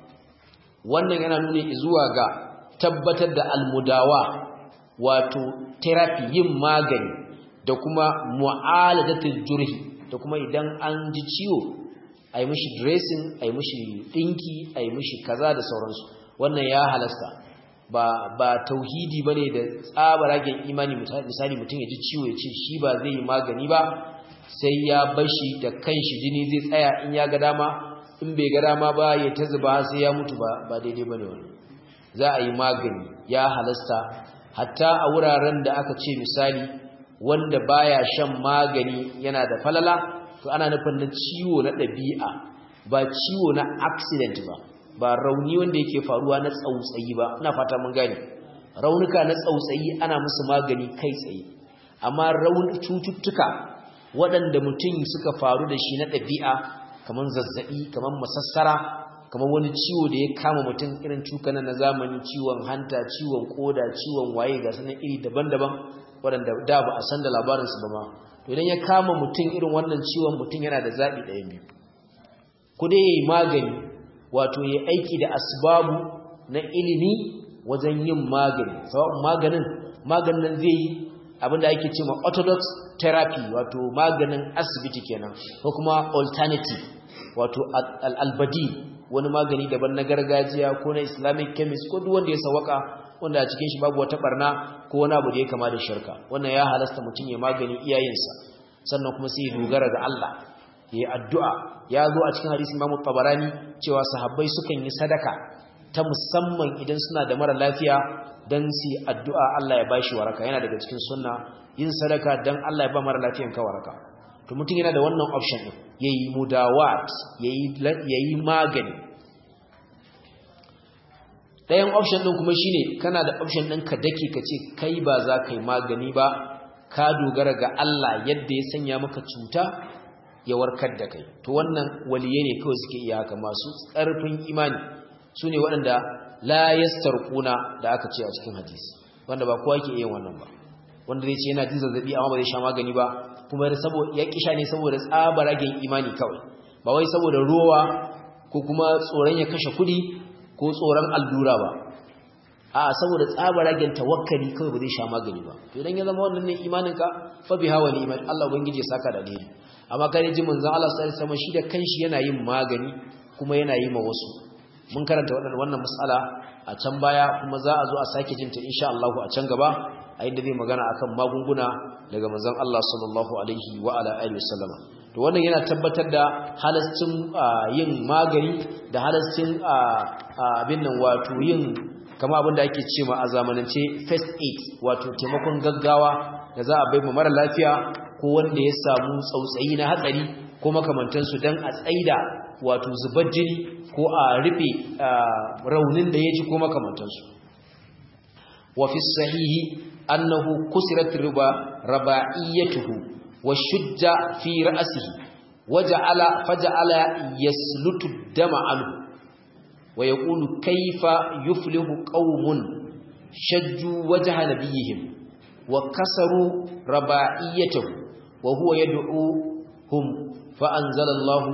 wannan yana nuni zuwa ga tabbatar da almudawa wato therapy yin magani da kuma mu'aladatul jurhi da kuma idan an ji ciwo ai mishi dressing ai mishi dinki ai mishi kaza da sauransu wannan ya halasta ba ba tauhidi bane da tsabaragen imani misali mutum ya ji ciwo ya ce shi ba zai yi magani ba sai ya bashi da kanshi jini zai tsaya in ya ga dama in bai ga dama ba ya ta zuba sai ya mutu ba ba daidai bane wannan za a yi magani ya halasta hatta a wuraren da aka ce misali wanda baya shan magani yana da falala to ana nufin na ciwo na ɗabi'a ba ciwo na accident ba ba rauni wanda yake faruwa na tsautsayi ba ina fata mun gane raunuka na tsautsayi ana musu magani kai tsaye amma raun cututtuka waɗanda mutum suka faru da shi na ɗabi'a kamar zazzaɓi kamar masassara kamar wani ciwo da ya kama mutum irin cukana na zamani ciwon hanta ciwon koda ciwon waye ga sanan iri daban-daban waɗanda da ba a san da labarinsu ba ma to idan ya kama mutum irin wannan ciwon mutum yana da zaɓi ɗaya biyu ku dai yayi magani wato yayi aiki da asbabu na ilimi wajen yin magani sababin maganin maganin zai yi abinda ake cewa orthodox therapy wato maganin asibiti kenan ko kuma alternative wato al-albadi wani magani daban na gargajiya ko na islamic chemist ko duk wanda ya sawaka wanda a cikin shi babu wata barna ko wani abu da ya kama da shirka wannan ya halasta mutum ya magani iyayensa sannan kuma sai ya dogara ga Allah ya yi addu'a ya zo a cikin hadisin Imam Tabarani cewa sahabbai sukan yi sadaka ta musamman idan suna da mara lafiya dan su addu'a Allah ya bashi waraka yana daga cikin sunna yin sadaka dan Allah ya ba mara lafiyan ka waraka to mutum yana da wannan option din yayi mudawat yayi yayi magani ɗayan option ɗin kuma shine kana da option ɗin ka dake ka ce kai ba za ka yi magani ba ka dogara ga Allah yadda ya sanya maka cuta ya warkar da kai to wannan waliye ne kawai suke iya haka masu ƙarfin imani su ne waɗanda la yastarquna da aka ce a cikin hadisi wanda ba kowa yake iya wannan ba wanda zai ce yana jin zazzabi amma ba zai sha magani ba kuma ya kisha ne saboda tsabaragen imani kawai ba wai saboda rowa ko kuma tsoron ya kashe kuɗi ko tsoron allura ba a saboda tsabaragen tawakkali kawai ba zai sha magani ba to idan ya zama wannan ne imaninka fa biha wa ni'mat Allah ubangiji ya saka da alheri amma kai ji manzon Allah sallallahu alaihi wasallam shi da kanshi yana yin magani kuma yana yi ma wasu mun karanta wannan wannan mas'ala a can baya kuma za a zo a sake jinta insha Allah a can gaba a inda zai magana akan magunguna daga manzon Allah sallallahu alaihi wa ala alihi wasallam to wannan yana tabbatar da halascin yin magani da halascin abin nan wato yin kama abin da ake cewa a zamanance first aid wato taimakon gaggawa da za a bai ma mara lafiya ko wanda ya samu tsautsayi na hatsari ko makamantansu don a tsaida wato zubar jini ko a rufe raunin da ya ji ko makamantansu wa fi sahihi annahu kusirat riba rabaiyatuhu وشج في رأسه وجعل فجعل يسلت الدم عنه ويقول كيف يفلح قوم شجوا وجه نبيهم وكسروا رباعيته وهو يدعوهم فأنزل الله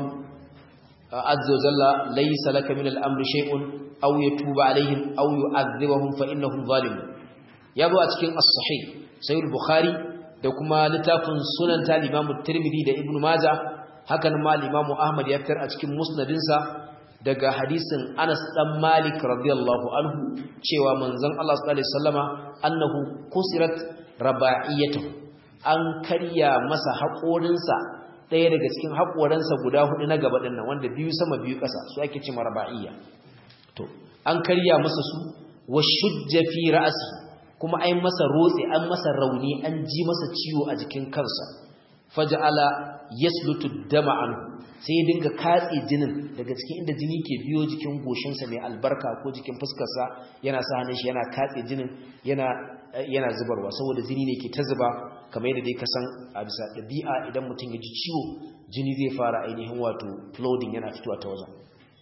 عز وجل ليس لك من الأمر شيء أو يتوب عليهم أو يعذبهم فإنهم ظالمون يابو أتكين الصحيح سيد البخاري da kuma littafin sunan ta limamu tirmidhi da ibnu maja hakan ma limamu ahmad ya fitar a cikin musnadinsa daga hadisin anas dan malik radiyallahu anhu cewa manzon Allah sallallahu alaihi wasallama annahu kusirat raba'iyatuhu an karya masa haƙorinsa ɗaya daga cikin haƙoransa guda hudu na gaba ɗin nan wanda biyu sama biyu ƙasa su ake cewa raba'iyya to an karya masa su wa shujja fi ra'si kuma ai masa rotse an masa rauni an ji masa ciwo a jikin kansa faj'ala yaslutu dama anhu sai ya dinga katse jinin daga cikin inda jini ke biyo jikin goshinsa mai albarka ko jikin fuskarsa yana sa hannun shi yana katse jinin yana yana zubarwa saboda jini ne ke ta zuba kamar yadda dai ka san a bisa ɗabi'a idan mutum ya ji ciwo jini zai fara ainihin wato flooding yana fitowa ta wajen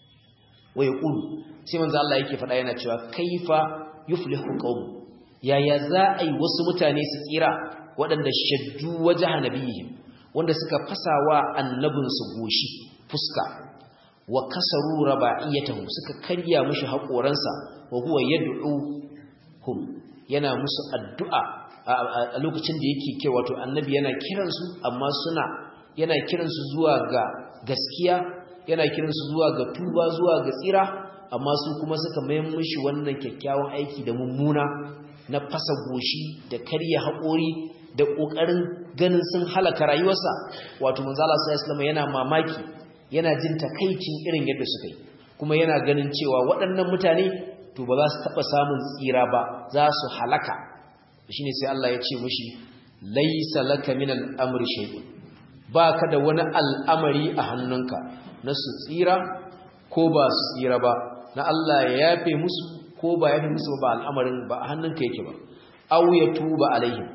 waya ƙulu sai manzo Allah yake faɗa yana cewa kaifa yuflihu qaum yaya za a yi wasu mutane su tsira waɗanda shaddu wajha nabiyihim wanda suka fasawa annabinsu goshi fuska wa kasaru raba'iyatahu suka karya mishi haƙoransa wa huwa yad'uhum yana musu addu'a a lokacin da yake ke wato annabi yana kiransu amma suna yana kiransu zuwa ga gaskiya yana kiransu zuwa ga tuba zuwa ga tsira amma su kuma suka mayan mishi wannan kyakkyawan aiki da mummuna na fasa goshi da karya haƙori da ƙoƙarin ganin sun halaka rayuwarsa wato manzala sallallahu yana mamaki yana jin takaicin irin yadda suka yi kuma yana ganin cewa waɗannan mutane to ba za su taɓa samun tsira ba za su halaka shine sai Allah ya ce mushi laisa laka min al-amri shay'un baka da wani al'amari a hannunka na su tsira ko ba su tsira ba na Allah ya yafe musu ko ba yafe musu ba al'amarin ba a hannunka yake ba aw ya tuba alaihim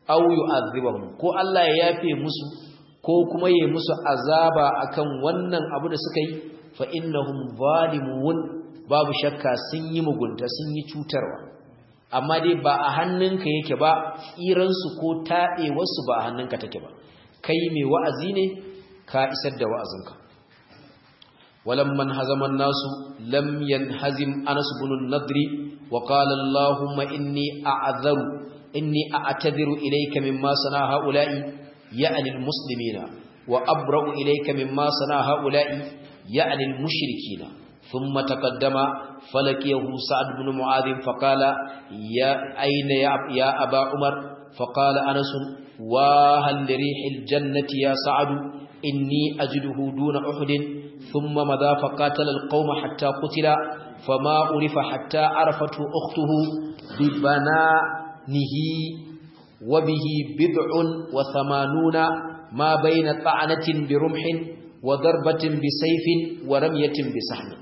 aw yu'adhibahum ko Allah ya yafe musu ko kuma yayi musu azaba akan wannan abu da suka yi fa innahum zalimun babu shakka sun yi mugunta sun yi cutarwa amma dai ba a hannunka yake ba tsiransu ko taɗewarsu ba a hannunka take ba kai mai wa'azi ne ka isar da wa'azinka walamman hazaman nasu lam yanhazim anas ibn nadri wa qala allahumma inni a'adharu inni a'tadiru ilayka mimma sana haula'i ya'ni almuslimina wa abra'u ilayka mimma sana haula'i ya'ni almushrikina ثم تقدم فلقيه سعد بن معاذ فقال يا أين يا, يا أبا عمر فقال أنس وهل لريح الجنة يا سعد إني أجده دون أحد ثم مضى فقاتل القوم حتى قتل فما عرف حتى عرفته أخته ببنانه وبه بضع وثمانون ما بين طعنة برمح وضربة بسيف ورمية بسحم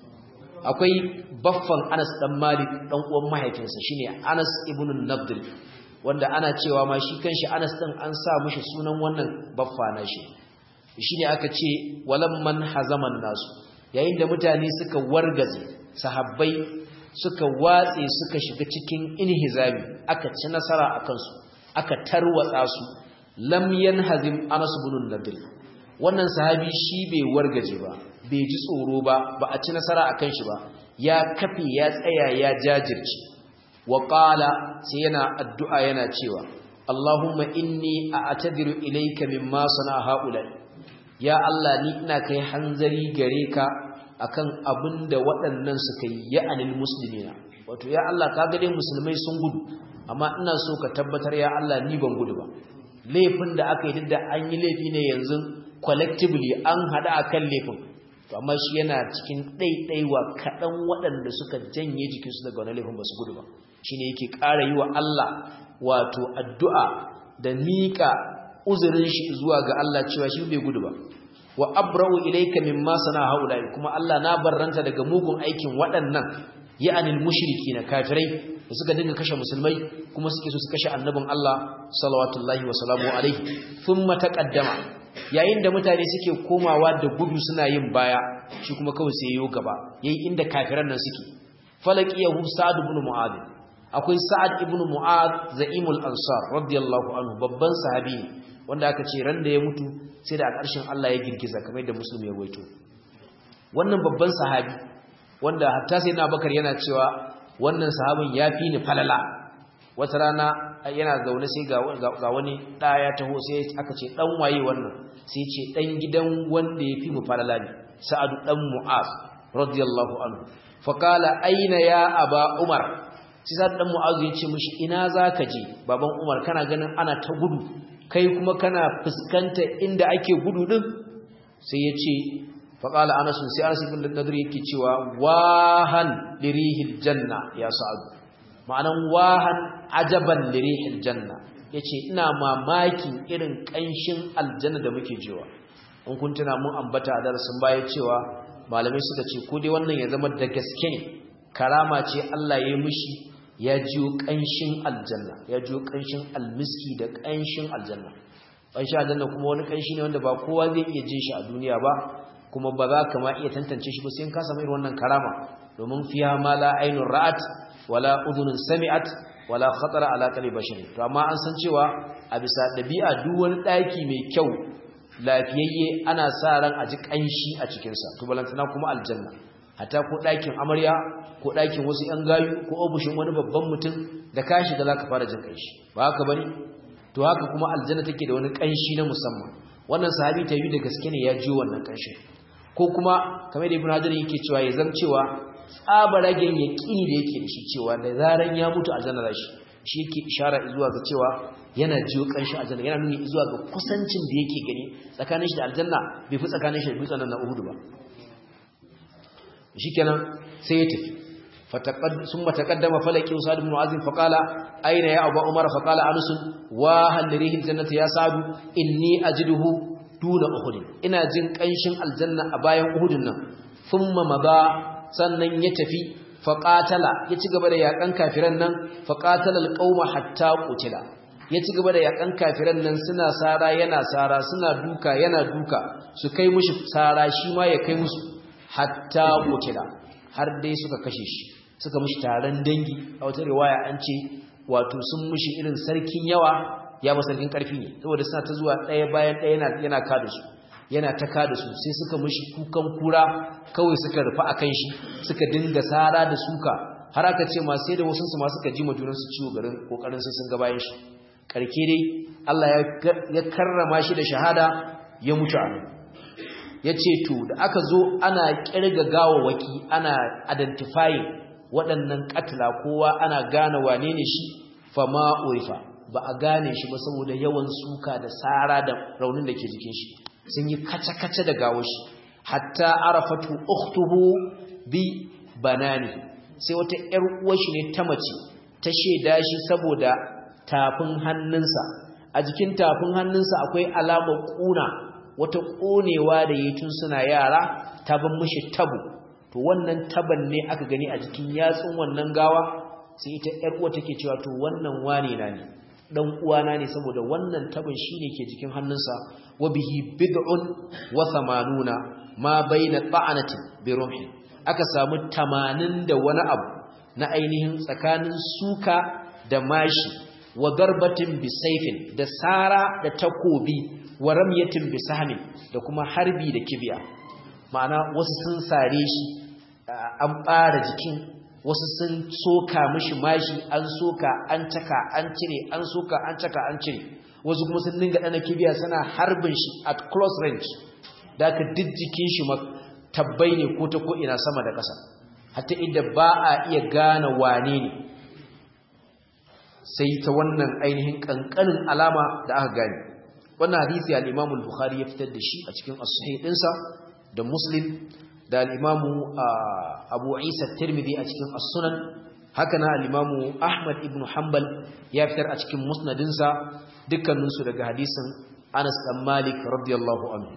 akwai baffan Anas dan Malik dan uwan mahaifinsa shine Anas ibn Nadr wanda ana cewa ma shi kanshi Anas din an sa mishi sunan wannan baffa na shi shine aka ce walamman hazaman nasu yayin da mutane suka wargaze sahabbai suka watse suka shiga cikin inhizami aka ci nasara akan su aka tarwatsa su lam yanhazim Anas ibn Nadr wannan sahabi shi bai wargaje ba bai ji tsoro ba ba a ci nasara akan shi ba ya kafe ya tsaya ya jajirce wa qala sai yana addu'a yana cewa Allahumma inni a'tadiru ilayka mimma sana haula ya Allah ni ina kai hanzari gare ka akan abinda waɗannan suka yi ya anil muslimina wato ya Allah ka ga dai musulmai sun gudu amma ina so ka tabbatar ya Allah ni ban gudu ba laifin da aka yi da an yi laifi ne yanzu collectively an hada akan laifin to amma shi yana cikin ɗaiɗaiwa kaɗan waɗanda suka janye jikinsu daga wani laifin ba su gudu ba shi ne yake ƙara yi wa Allah wato addu'a da miƙa uzurin shi zuwa ga Allah cewa shi bai gudu ba wa abra'u ilayka mimma sana haula'i kuma Allah na barranta daga mugun aikin waɗannan ya'anil mushriki na kafirai da suka dinga kashe musulmai kuma suke so su kashe annabin Allah salawatullahi wa salamu alaihi thumma taqaddama yayin da mutane suke komawa da gudu suna yin baya shi kuma kawai sai yayo gaba yayi inda kafiran nan suke falaqiyahu sa'd ibn mu'adh akwai sa'ad ibn mu'adh za'imul ansar radiyallahu anhu babban sahabi ne wanda aka ce ran da ya mutu sai da a ƙarshen Allah ya girgiza kamar da musulmi ya waito wannan babban sahabi wanda hatta sai na bakar yana cewa wannan sahabin ya fi ni falala wata rana yana zaune sai ga wani ɗaya taho sai aka ce ɗan waye wannan sai ce ɗan gidan wanda ya fi mu falala ne sa'adu ɗan mu'az radiyallahu anhu faƙala aina ya aba umar sai sa'adu ɗan mu'az ya ce mishi ina za ka je baban umar kana ganin ana ta gudu kai kuma kana fuskanta inda ake gudu ɗin sai ya ce faƙala anasun sai anasun bin nadir yake cewa wahan lirihil janna ya sa'adu ma'anan wahan ajaban lirihil janna yace ina mamakin irin kanshin aljanna da muke jewa in kun tuna mun ambata a darasin baya cewa malamai suka ce ko dai wannan ya zama da gaske ne karama ce Allah ya yi mishi ya jiyo kanshin aljanna ya jiyo kanshin almiski da kanshin aljanna kanshin aljanna kuma wani kanshi ne wanda ba kowa zai iya jin shi a duniya ba kuma ba za ka ma iya tantance shi ba sai ka samu irin wannan karama domin fiha ma la ainur ra'at wala udhunun sami'at wala khatara ala qalbi bashar to amma an san cewa a bisa dabi'a duk wani daki mai kyau lafiyayye ana sa ran a ji kanshi a cikin sa to balantana kuma aljanna hatta ko dakin amarya ko dakin wasu yan gayu ko obushin wani babban mutum da ka shiga zaka fara jin kanshi ba haka bane to haka kuma aljanna take da wani kanshi na musamman wannan sahabi ta yi da gaske ne ya ji wannan kanshin ko kuma kamar da ibn hajar yake cewa ya zam cewa tsabaragen yaqini da yake da shi cewa da zaran ya mutu aljanna zashi shi yake ishara zuwa ga cewa yana jiyo kanshi aljanna yana nuni zuwa ga kusancin da yake gani tsakanin shi da aljanna bai fi tsakanin shi da dutsen nan na Uhud ba shikenan sai ya tafi fataqad summa taqaddama falaki usad ibn mu'azim faqala aina ya abu umar faqala anus wa hal rihi aljannati ya sadu inni ajiduhu duna uhud ina jin kanshin aljanna a bayan uhudin nan thumma maba sannan ya tafi faqatala ya ci gaba da yakan kafiran nan faqatala alqauma hatta qutila ya ci gaba da yakan kafiran nan suna sara yana sara suna duka yana duka su kai mushi sara shi ma ya kai musu hatta kutila har dai suka kashe shi suka mushi taron dangi a wata riwaya an ce wato sun mushi irin sarkin yawa ya ba sarkin karfi ne saboda suna ta zuwa ɗaya bayan ɗaya yana yana kada su yana ta kada su sai suka mushi kukan kura kawai suka rufa akan shi suka dinga sara da suka har aka ce ma sai da wasu su ma suka ji majunan su ciwo garin kokarin sai sun ga bayan shi karke dai Allah ya karrama shi da shahada ya mutu a ya ce to da aka zo ana kirga gawawaki ana identifying waɗannan katila kowa ana gane wane ne shi fama urifa ba a gane shi ba saboda yawan suka da tsara da raunin da ke jikin shi sun yi kace-kace da gawo shi hatta arafatu ukhtuhu bi banani sai wata ƴar uwar shi ne ta mace ta sheda shi saboda tafin hannunsa a jikin tafin hannunsa akwai alamar kuna wata konewa da yi tun suna yara ta ban mishi tabu to wannan taban ne aka gani a jikin yatsun wannan gawa sai ita ƴar uwa take cewa to wannan wane na ne dan uwana ne saboda wannan taban shine ke jikin hannunsa wa bihi bid'un wa thamanuna ma baina ta'anati bi rumhi aka samu 80 da wani abu na ainihin tsakanin suka da mashi wa darbatin bisayfin da sara da takobi wa ramyatin bisahmin da kuma harbi da kibiya ma'ana wasu sun sare shi an bara jikin wasu sun soka mishi mashi an soka an caka an cire an soka an caka an cire wasu kuma sun dinga dana kibiya suna harbin shi at close range da aka jijjikin shi tabbai ne ko ta ko ina sama da ƙasa hatta inda ba a iya gane wane ne sai ta wannan ainihin kankanin alama da aka gane wannan hadisi al-Imam al-Bukhari ya fitar da shi a cikin as-sahih dinsa da Muslim da al-Imam Abu Isa at-Tirmidhi a cikin as-Sunan haka na al-Imam Ahmad ibn Hanbal ya fitar a cikin musnadinsa dukkanin su daga hadisin Anas dan Malik radiyallahu anhu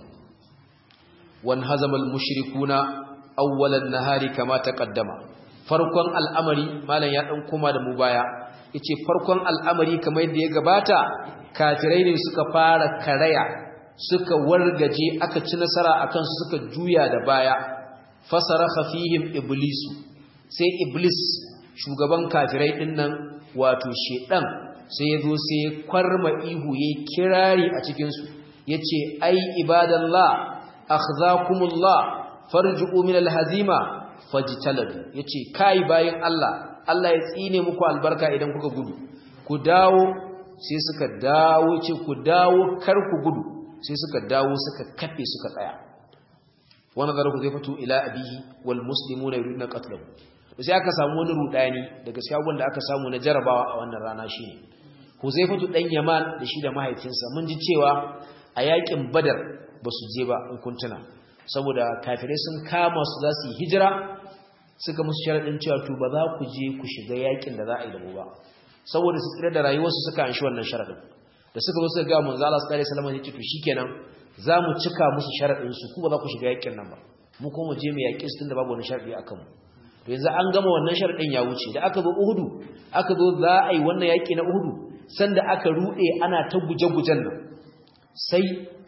wan hazama al-mushrikuna awwal an-nahari kama taqaddama farkon al'amari malam ya dan koma da mu baya yace farkon al'amari kamar yadda ya gabata kafirai ne suka fara karaya suka wargaje aka ci nasara akan su suka juya da baya fasaraha fihim iblisu sai iblis shugaban kafirai din nan wato shedan sai yazo sai ya kwarma ihu yayi kirari a cikin su yace ai ibadallah akhzakumullah farji'u min alhazima fajtaladu yace kai bayin Allah Allah ya tsine muku albarka idan kuka gudu ku dawo sai suka dawo ce ku dawo kar ku gudu sai suka dawo suka kafe suka tsaya wani zarafu zai fito ila abihi wal muslimu na yurin na katlahu sai aka samu wani rudani daga cikin da aka samu na jarabawa a wannan rana shi ne huzaifatu dan yaman da shi da mahaifinsa mun ji cewa a yakin badar ba su je ba in kuntuna saboda kafirai sun kama su za su yi hijira suka musu sharaɗin cewa to ba za ku je ku shiga yakin da za a yi da mu ba saboda su tsira da rayuwarsu suka anshi wannan sharaɗin da suka zo suka ga manzo Allah sallallahu alaihi wasallam ya ce to shikenan za mu cika musu sharaɗin su ku ba za ku shiga yakin nan ba mu kuma je mu yaƙi su tunda babu wani sharaɗi akan mu to yanzu an gama wannan sharaɗin ya wuce da aka zo Uhudu aka zo za a yi wannan yaƙi na Uhudu sanda aka ruɗe ana ta guje-gujen nan sai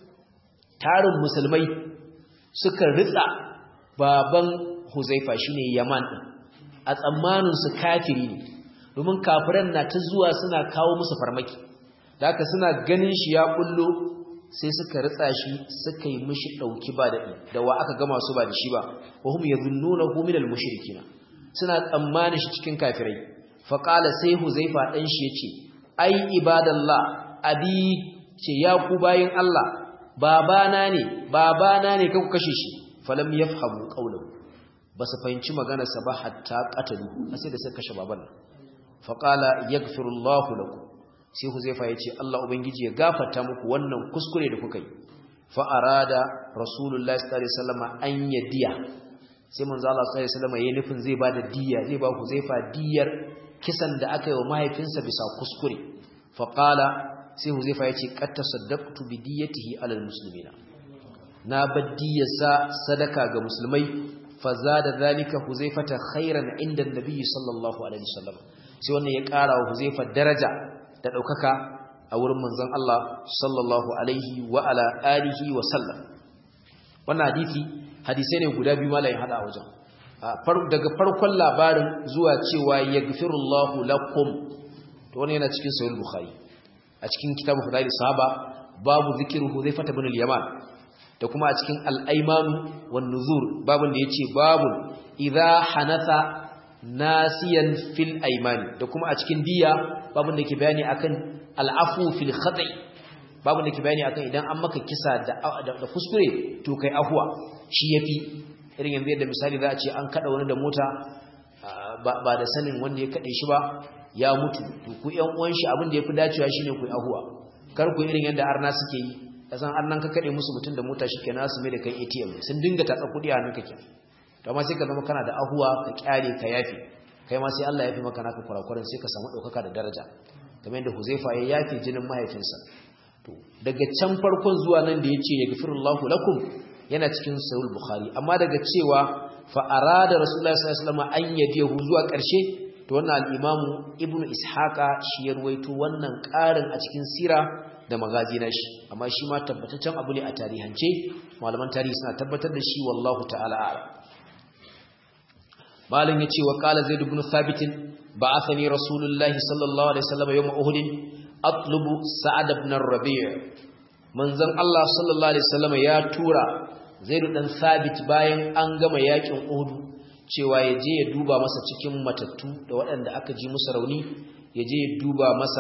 tarin musulmai suka ritsa baban Huzaifa shine Yaman din a tsammanin su kafiri ne domin kafiran na ta zuwa suna kawo musu farmaki da haka suna ganin shi ya kullo sai suka ritsa shi suka yi mishi dauki ba da da wa aka gama su ba da shi ba wa hum yadhunnunahu minal mushrikina suna tsammanin shi cikin kafirai fa qala sai Huzaifa dan shi yace ai ibadallah abi ce ya ku bayin Allah babana ne babana ne kanku kashe shi falam yafhamu qawluhu basu fahimci maganarsa ba hatta qatalu sai da suka kashe baban fa qala yaghfirullahu lakum sai huzaifa yace Allah ubangiji ya gafarta muku wannan kuskure da kuka yi fa arada rasulullahi sallallahu alaihi wasallam an yadiya sai manzo Allah sallallahu alaihi wasallam yayin nufin zai bada diya zai ba huzaifa diyar kisan da aka yi wa mahaifinsa bisa kuskure fa qala sai huzaifa ya ce qad tasaddaqtu bi diyatihi alal muslimina na baddiyarsa sadaka ga musulmai fa zada zalika huzaifata khairan inda annabi sallallahu alaihi wasallam sai wannan ya ƙara wa huzaifa daraja da daukaka a wurin manzon Allah sallallahu alaihi wa ala alihi wa sallam wannan hadisi hadisai ne guda biyu malayin hada wajen daga farkon labarin zuwa cewa yaghfirullahu lakum to wannan yana cikin sahih bukhari a cikin kitabu fadail sahaba babu zikru huzaifah ibn al-yaman da kuma a cikin al-aymanu wan nuzur babun da yace babun idza hanatha nasiyan fil aymani da kuma a cikin diya babun da ke bayani akan al-afu fil khata'i babun da ke bayani akan idan an maka kisa da da kuskure to kai afwa shi yafi irin yanzu yadda misali za a ce an kada wani da mota ba da sanin wanda ya kade shi ba ya mutu to ku ƴan uwan shi abin da yafi dacewa shine ku ahuwa kar ku irin yadda arna suke yi kasan annan ka kade musu mutun da mota shikenan su mai da kai ATM sun dinga tatsa kudi a nan kake to amma sai ka zama kana da ahuwa ka kyale ka yafi kai ma sai Allah ya fi maka naka kurakuran sai ka samu daukaka da daraja kamar yadda Huzaifa ya yafi jinin mahaifinsa to daga can farkon zuwa nan da yace yaghfirullahu lakum yana cikin sahih bukhari amma daga cewa fa arada rasulullahi sallallahu alaihi wasallam an yadihu zuwa karshe to wannan al-imamu ibnu ishaqa shi ya ruwaito wannan ƙarin a cikin sira da magazi na shi amma shi ma tabbataccen abu ne a tarihance malaman tarihi suna tabbatar da shi wallahu ta'ala a'lam malam yace wa qala zaid ibn thabit ba'athani rasulullahi sallallahu alaihi wasallam yawm uhud atlubu sa'ad ibn ar-rabi' manzon Allah sallallahu alaihi wasallam ya tura zaid dan thabit bayan an gama yakin uhud cewa ya je ya duba masa cikin matattu da waɗanda aka ji musu rauni ya je ya duba masa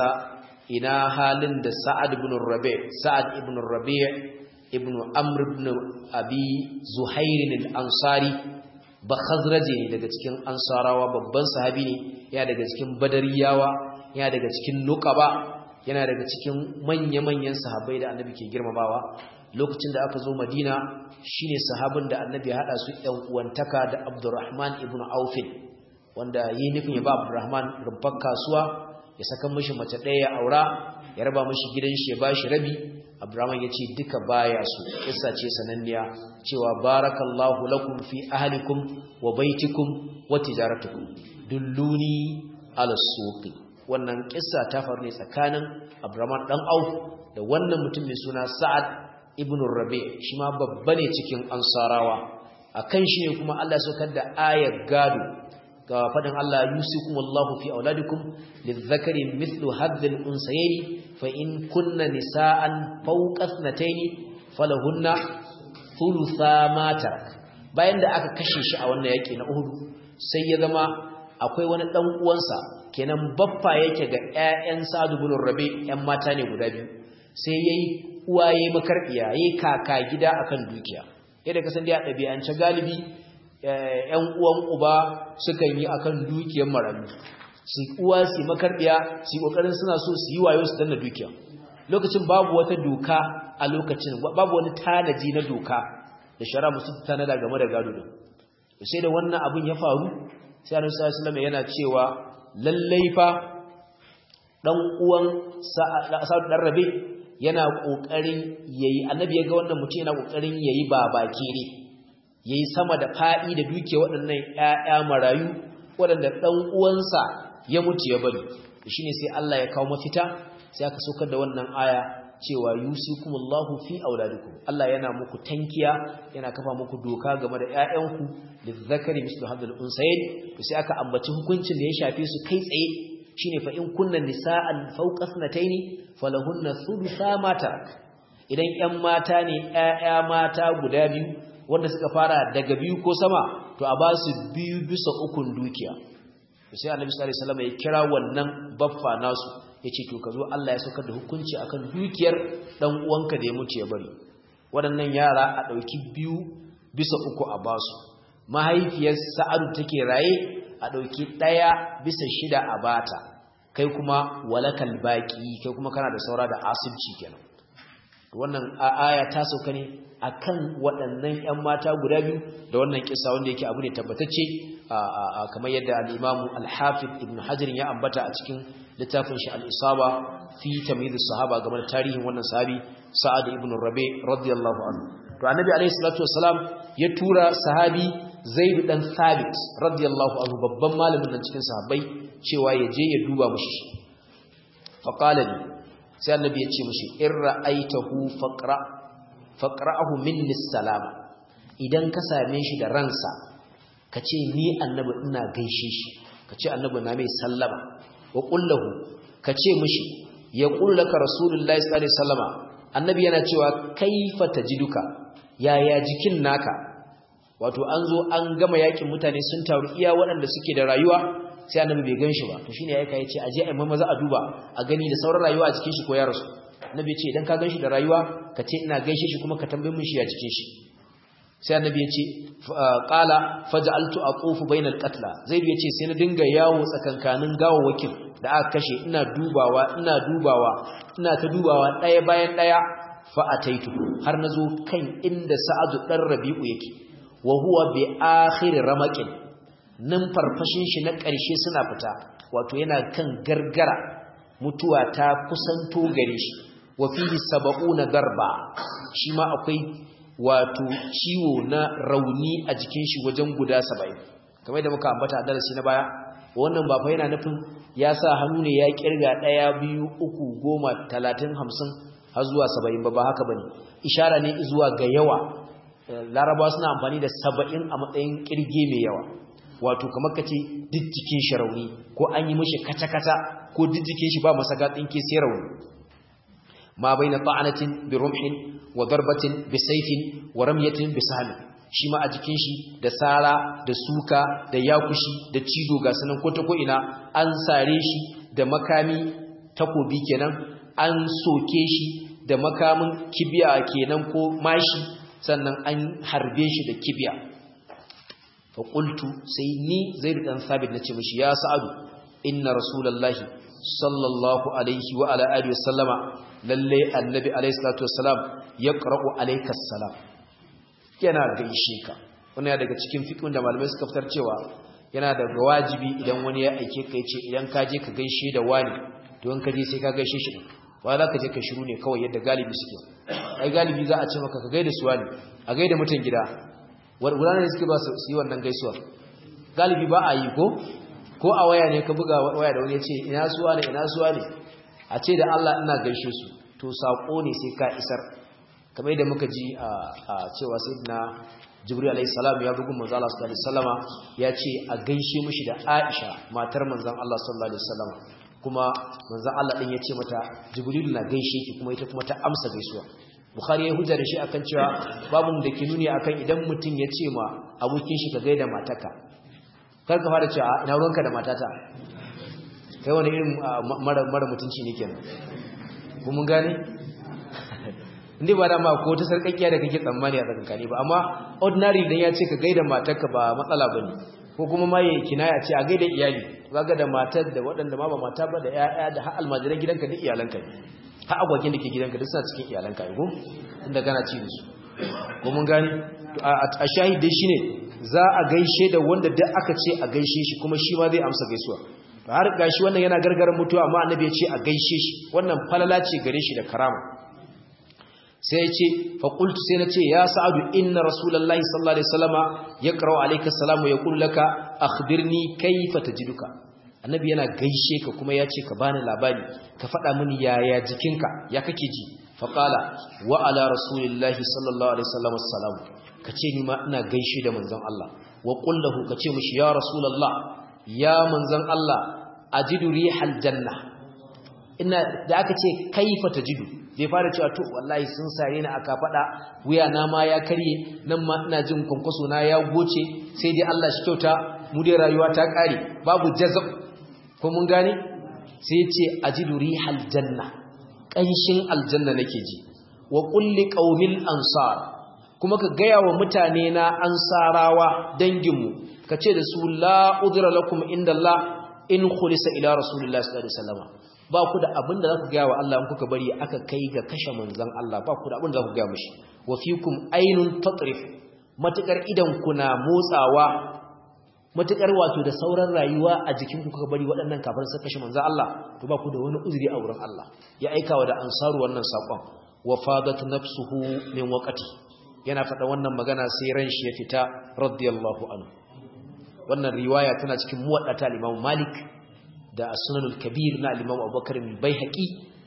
ina halin da Sa'ad ibn Rabi' Sa'ad ibn Rabi' ibn Amr ibn Abi Zuhair al-Ansari ba Khazraji ne daga cikin Ansarawa babban sahabi ne ya daga cikin Badariyawa ya daga cikin Nuqaba yana daga cikin manya-manyan sahabbai da Annabi ke girmamawa lokacin da aka zo Madina shine sahabin da Annabi ya hada su ɗan uwantaka da Abdurrahman ibn Auf wanda yi nufin ya ba Abdurrahman rumfar kasuwa ya saka mishi mace ɗaya ya aura ya raba mishi gidan shi ya bashi rabi Abdurrahman ya ce duka baya su kissa ce sananniya cewa barakallahu lakum fi ahlikum wa baitikum wa tijaratukum dulluni ala suqi wannan kissa ta faru ne tsakanin Abdurrahman dan Auf da wannan mutum mai suna Sa'ad ibn Rabi shi ma babba ne cikin Ansarawa akan shi ne kuma Allah ya saukar da ayar gado ga fadin Allah yusikumullahu fi auladikum lizzakari mithlu hadhil unsayni fa in kunna nisaan fawqa ithnatayn falahunna thulutha ma tarak bayan da aka kashe shi a wannan yaki na Uhud sai ya zama akwai wani dan uwansa kenan baffa yake ga ƴaƴan Sa'd ibn Rabi ƴan mata ne guda biyu sai yayi uwaye makarbiya yayi kaka gida akan dukiya yadda kasan da ya ɗabi'ance galibi ‘yan uwan uba sukan yi akan dukiyar marayu su uwa su makarbiya su yi ƙoƙarin suna so su yi wayo su danna dukiya lokacin babu wata doka a lokacin babu wani tanaji na doka da shara musu tanada game da gado din sai da wannan abin ya faru sai annabi sallallahu alaihi yana cewa lallai fa dan uwan sa'ad dan rabe yana kokarin yayi annabi ya ga wannan mutum yana kokarin yayi babaki ne yayi sama da fa'i da duke waɗannan ƴaƴa marayu waɗanda ɗan uwansa ya mutu ya bari shine sai Allah ya kawo mafita sai aka saukar da wannan aya cewa yusikumullahu fi auladikum Allah yana muku tankiya yana kafa muku doka game da ƴaƴanku lizzakari mislu hadhal unsayn to sai aka ambaci hukuncin da ya shafe su kai tsaye shine fa in kunna nisa'an fawqa ithnatayn falahunna thulutha ma tarak idan ƴan mata ne ƴaƴa mata guda biyu wanda suka fara daga biyu ko sama to a ba su biyu bisa ukun dukiya sai annabi sallallahu alaihi wasallam ya kira wannan baffa nasu yace to kazo Allah ya saukar da hukunci akan dukiyar dan uwanka da ya mutu ya bari waɗannan yara a dauki biyu bisa uku a basu mahaifiyar Sa'adu take raye a dauki daya bisa shida a bata kai kuma walakal baqi kai kuma kana da saura da asibci kenan wannan aya ta sauka ne akan waɗannan ƴan mata guda biyu da wannan kissa wanda yake abu ne tabbatacce kamar yadda al-Imam al-Hafiz Ibn Hajar ya ambata a cikin littafin shi al-Isaba fi tamyiz as-sahaba game da tarihin wannan sahabi Sa'ad ibn Rabi radiyallahu anhu to Annabi alayhi salatu wassalam ya tura sahabi Zaid dan Thabit radiyallahu anhu babban malamin nan cikin sahabbai cewa ya je ya duba mushi fa qala li sai annabi ya ce mishi in ra'aitahu faqra faqra'ahu minni salama idan ka same shi da ransa ka ce ni annabi ina gaishe shi ka ce annabi na mai sallama wa qullahu ka ce mishi ya laka rasulullahi sallallahu alaihi wasallama annabi yana cewa kaifa tajiduka yaya jikin naka wato an zo an gama yakin mutane sun taru iya waɗanda suke da rayuwa sai annabi bai ganshi ba to shine yayi kai ce aje ai maza a duba a gani da sauran rayuwa a cikin shi ko ya rasu annabi ce idan ka ganshi da rayuwa ka ce ina gaishe shi kuma ka tambaye mun shi ya cikin shi sai annabi ya ce qala faj'altu aqufu bainal qatla zaid ya ce sai na dinga yawo tsakankanin gawawakin da aka kashe ina dubawa ina dubawa ina ta dubawa daya bayan daya fa ataitu har nazo kan inda sa'adu dan rabi'u yake wa huwa bi akhir ramaqin nan farfashin shi na ƙarshe suna fita wato yana kan gargara mutuwa ta kusanto gare shi wa fihi sab'una darba shi ma akwai wato ciwo na rauni a jikin shi wajen guda 70 kamar da muka ambata a darasi na baya wannan ba fa yana nufin ya sa hannu ne ya kirga 1 2 3 10 30 50 har zuwa 70 ba ba haka bane ishara ne zuwa ga yawa larabawa suna amfani da 70 a matsayin kirge mai yawa wato kamar kace duk jikin shi rauni ko an yi mishi kata-kata ko duk jikin shi ba masa gatsin ke sai rauni ma baina ta'anatin bi rumhin wa darbatin bi sayfin wa ramyatin bi sahl shi ma a jikin shi da sara da suka da yakushi da cido ga sanan ko ta ko ina an sare shi da makami takobi kenan an soke shi da makamin kibiya kenan ko mashi sannan an harbe shi da kibiya fa qultu sai ni zaid dan sabit nace mishi ya sa'adu inna rasulullahi sallallahu alaihi wa ala alihi wasallama lalle annabi alaihi salatu wassalam yaqra'u alayka assalam yana gaishe ka wannan daga cikin fiqhin da malamai suka fitar cewa yana da wajibi idan wani ya aike ka yace idan ka je ka gaishe da wani to in ka je sai ka gaishe shi ba za ka je ka shiru ne kawai yadda galibi suke ai galibi za a ce maka ka gaida su wani a gaida mutan gida gudanar da suke ba su yi wannan gaisuwa galibi ba a yi ko ko a waya ne ka buga waya da wani ya ce ina suwa ne ina suwa ne a ce da Allah ina gaishe su to saƙo ne sai ka isar kamar yadda muka ji a cewa sayyidina jibril alayhi salam ya bugun manzo Allah sallallahu alaihi wasallama ya ce a gaishe mishi da Aisha matar manzon Allah sallallahu alaihi wasallama kuma manzon Allah din ya ce mata jibril na gaishe ki kuma ita kuma ta amsa gaisuwa bukhari ya hujja da shi akan cewa babu da ke nuni akan idan mutum ya ce ma abokin shi ka gaida mataka kar ka fara cewa ina ruwanka da matata kai wani irin mara mara mutunci ne kenan ko mun gane inda ba da ma ko ta sarkakkiya da kake tsammani a tsakankani ba amma ordinary dan ya ce ka gaida matarka ba matsala bane ko kuma ma yayi kinaya ce a gaida iyali kaga da matar da waɗanda ma ba mata ba da ƴaƴa da har almajiran gidanka duk iyalanka ne har agwagin da ke gidanka duk suna cikin iyalanka ne ko inda kana ci da su ko mun gane a shahidai shine za a gaishe da wanda duk aka ce a gaishe shi kuma shi ma zai amsa gaisuwa har gashi wannan yana gargaran mutuwa amma annabi ya ce a gaishe shi wannan falala ce gare shi da karama sai ya ce faƙultu sai na ce ya sa'adu inna rasulallah sallallahu alaihi wasallama ya ƙarau alaika salamu ya ƙullaka akhbirni kaifa tajiduka annabi yana gaishe ka kuma ya ce ka bani labari ka faɗa mini yaya jikinka ya kake ji faƙala wa ala rasulillahi sallallahu alaihi wasallama salamu ka ce ni ma ina gaishe da manzon Allah wa qullahu ka ce mishi ya rasulallah ya manzon Allah ajidu rihal janna ina da aka ce kaifa tajidu bai fara cewa to wallahi sun sare ni aka fada wuya na ma ya karye nan ma ina jin kwankwaso na ya goce sai dai Allah shi kyauta mu dai rayuwa ta kare babu jazab ko mun gane sai ce ajidu rihal janna kanshin aljanna nake ji wa kulli qaumil ansar kuma ka gaya wa mutane na ansarawa danginmu ka ce da su la udra lakum inda Allah in khulisa ila rasulillahi sallallahu alaihi wasallam ba ku da abin da za ku gaya wa Allah in kuka bari aka kai ga kashe manzan Allah ba ku da abin da za ku gaya mashi wa fikum ainun tatrif matukar idan kuna motsawa matukar wato da sauran rayuwa a jikin ku kuka bari waɗannan kafin su kashe manzan Allah to ba ku da wani uzuri a wurin Allah ya aika wa da ansaru wannan sakon wa fadat nafsuhu min waqti yana faɗa wannan magana sai ran shi ya fita radiyallahu anhu wannan riwaya tana cikin muwaddata al-Imam Malik da sunanul kabir na al-imam abubakar al-baihaqi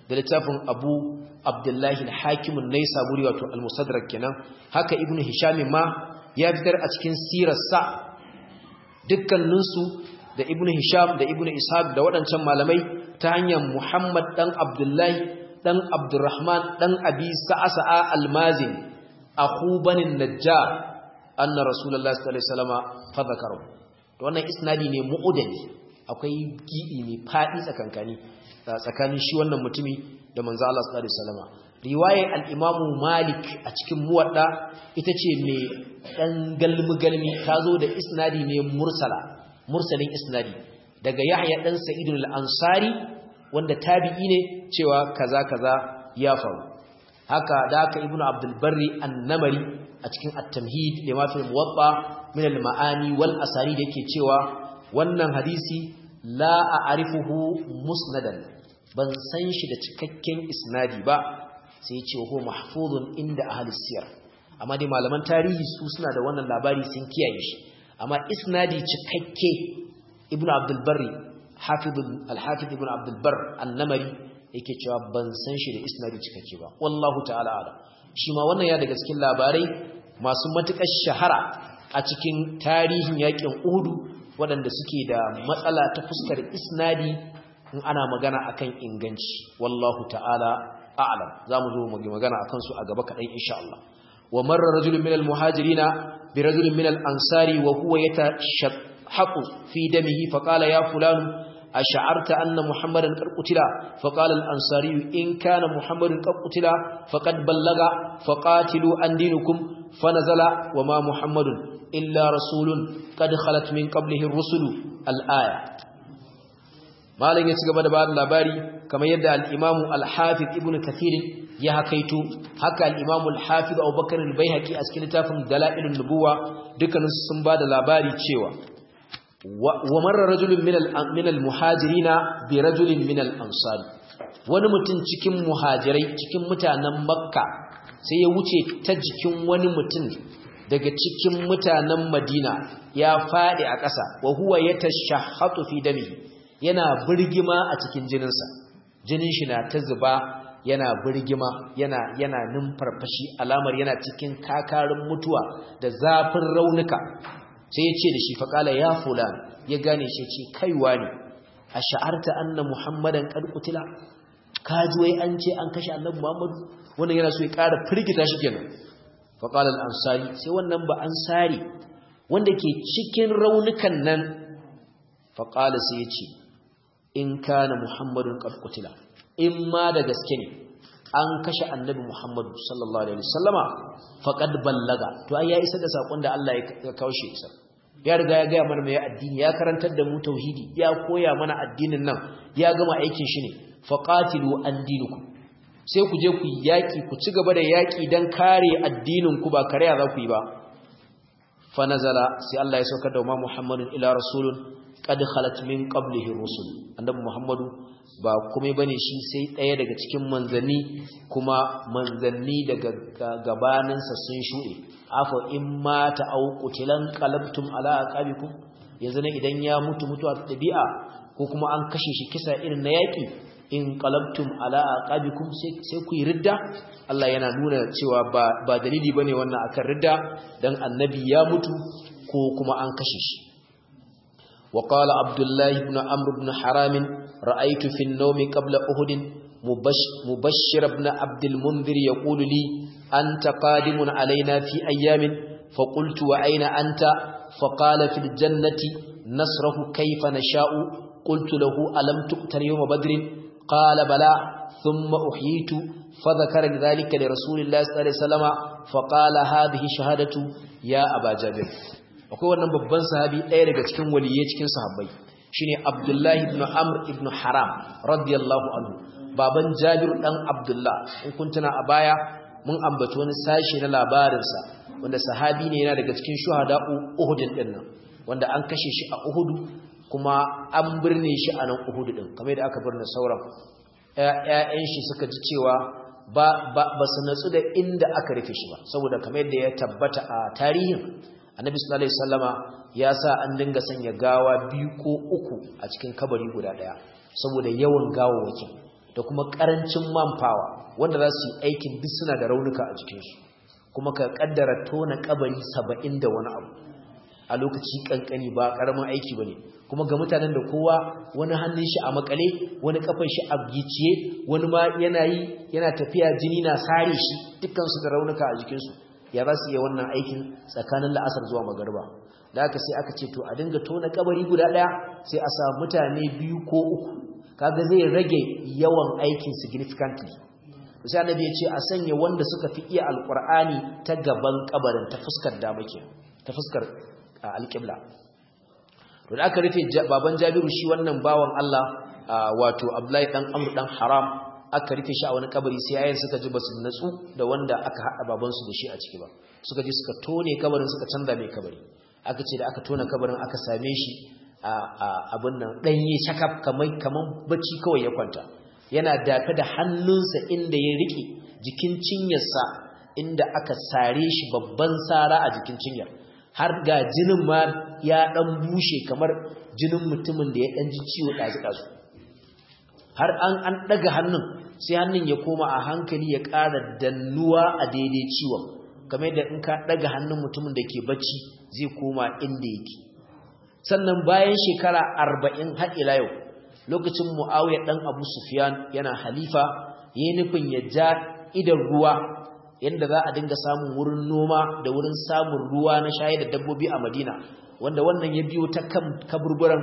da littafin Abu Abdullahi al-Hakim an-Naisaburi wato al-Musaddarak kenan haka Ibn Hisham ma ya fitar a cikin sirarsa dukkaninsu da Ibn Hisham da Ibn Ishaq da waɗancan malamai ta hanyar Muhammad dan Abdullahi dan Abdurrahman dan Abi Sa'sa'a al-Mazin akhu banin Najjar anna Rasulullahi sallallahu alaihi wasallam fa zakaru wannan isnadi ne mu'udali akwai gidi mai fadi tsakankani tsakanin shi wannan mutumi da manzo Allah sallallahu alaihi wasallam riwayar al-Imam Malik a cikin muwadda ita ce mai dan galmi galmi tazo da isnadi ne mursala mursalin isnadi daga Yahya dan Sa'id al-Ansari wanda tabi'i ne cewa kaza kaza ya faru haka da haka Ibn Abdul Barri an-Namari a cikin at-Tamhid lima fi muwatta min al-ma'ani wal asani da yake cewa wannan hadisi la a'rifuhu musnadan ban san shi da cikakken isnadi ba sai ya ce ho mahfuzun inda ahli siyar amma dai malaman tarihi su suna da wannan labari sun kiyaye shi amma isnadi cikakke ibnu abdul barri hafizul al-hafiz ibnu abdul bar an-namari yake cewa ban san shi da isnadi cikakke ba wallahu ta'ala ala shi ma wannan ya daga cikin labarai masu matukar shahara a cikin tarihin yakin uhudu waɗanda suke da matsala ta fuskar isnadi in ana magana akan inganci wallahu ta'ala a'lam zamu zo mu magana akan su a gaba kadan insha Allah wa marra rajulun minal muhajirina bi rajulin minal ansari wa huwa yatashahhaqu fi damihi fa qala ya fulan ash'arta anna muhammadan qad qutila fa qala al ansari in kana muhammadun qad qutila faqad ballaga faqatilu an dinukum fanazala wa ma muhammadun illa rasulun qad khalat min qablihi ar-rusulu al-aya malam ya ci gaba da bada labari kamar yadda al-Imam al-Hafiz Ibn Kathir ya hakaito haka al-Imam al-Hafiz Abu Bakar al-Baihaqi a cikin littafin Dalailun Nubuwa dukkanin sun bada labari cewa wa marra rajulun min min al-muhajirina bi rajulin min al-ansari wani mutum cikin muhajirai cikin mutanen Makka sai ya wuce ta jikin wani mutum daga cikin mutanen Madina ya fadi a ƙasa wa huwa yatashahhatu fi damihi yana birgima a cikin jininsa jinin shi na ta zuba yana birgima yana yana numfarfashi alamar yana cikin kakarin mutuwa da zafin raunuka sai ya ce da shi faƙala ya fulan ya gane shi ce kaiwa ne a sha'arta anna muhammadan qad qutila kaji wai an ce an kashe annabi muhammadu wannan yana so ya ƙara firgita shi kenan faqala al-ansari sai wannan ba ansari wanda ke cikin raunukan nan faqala sai ya ce in kana muhammadun qad qutila in ma da gaske ne an kashe annabi muhammadu sallallahu alaihi wasallama faqad ballaga to ai ya isa da sakon da Allah ya kawo shi isa ya riga ya gaya mana mai addini ya karantar da mu tauhidi ya koya mana addinin nan ya gama aikin shi ne faqatilu an dinukum sai ku je ku yaki ku ci gaba da yaki dan kare addinin ku ba kare za ku yi ba fa nazala sai Allah ya saukar da Muhammadun ila rasulun qad khalat min qablihi rusul annabi muhammadu ba komai bane shi sai ɗaya daga cikin manzanni kuma manzanni daga gabaninsa sun shuɗe afa in mata au qutilan qalabtum ala aqabikum yanzu ne idan ya mutu mutuwa ta dabi'a ko kuma an kashe shi kisa irin na yaki in qalabtum ala aqabikum sai ku yi ridda Allah yana nuna cewa ba ba dalili bane wannan akan ridda dan annabi ya mutu ko kuma an kashe shi وقال عبد الله بن عمرو بن حرام رأيت في النوم قبل أهد مبشر بن عبد المنذر يقول لي أنت قادم علينا في أيام فقلت وأين أنت فقال في الجنة نصره كيف نشاء قلت له ألم تقتل يوم بدر قال بلى ثم أحييت فذكر ذلك لرسول الله صلى الله عليه وسلم فقال هذه شهادة يا أبا جابر akwai wannan babban sahabi ɗaya daga cikin waliyai cikin sahabbai shine Abdullahi ibn Amr ibn Haram radiyallahu anhu baban Jabir dan Abdullah in kun tuna a baya mun ambaci wani sashi na labarinsa wanda sahabi ne yana daga cikin shuhada'u Uhud din nan wanda an kashe shi a Uhud kuma an birne shi a nan Uhud din kamar yadda aka birne sauran ƴaƴan shi suka ji cewa ba ba su natsu da inda aka rufe shi ba saboda kamar yadda ya tabbata a tarihin annabi sallallahu alaihi wasallama ya sa an dinga sanya gawa biyu ko uku a cikin kabari guda daya saboda yawan gawawakin da kuma karancin manpower wanda za su yi aikin duk suna da raunuka a jikinsu kuma ka kaddara tona kabari saba'in da wani abu a lokaci kankani ba karamin aiki bane kuma ga mutanen da kowa wani hannun shi a makale wani kafan shi a giciye wani ma yana yi yana tafiya jini na sare shi dukkan su da raunuka a jikinsu ya za su iya wannan aikin tsakanin la'asar zuwa magariba da aka sai aka ce to a dinga tona kabari guda daya sai a sa mutane biyu ko uku kaga zai rage yawan aikin significantly sai annabi ya ce a sanya wanda suka fi iya alqur'ani ta gaban kabarin ta fuskar dama ke ta fuskar alqibla to da aka rufe baban Jabiru shi wannan bawan Allah wato Abdullahi dan Amr dan Haram aka rufe shi a wani kabari sai yayin suka ji basu natsu da wanda aka hada baban su da shi a ciki ba suka je suka tone kabarin suka canza mai kabari aka ce da aka tona kabarin aka same shi a abin nan danye shakaf kamar kaman bacci kawai ya kwanta yana dafe da hannunsa inda ya rike jikin cinyarsa inda aka sare shi babban sara a jikin cinyar har ga jinin ma ya dan bushe kamar jinin mutumin da ya dan ji ciwo dazu-dazu har an an daga hannun sai hannun ya koma a hankali ya ƙara dannuwa a daidai ciwon kamar yadda in ka daga hannun mutumin da ke bacci zai koma inda yake sannan bayan shekara arba'in har ila yau lokacin mu'awiya dan abu sufyan yana halifa yayin nufin ya ja idan ruwa yanda za a dinga samun wurin noma da wurin samun ruwa na shayar da dabbobi a Madina wanda wannan ya biyo ta kan kaburburan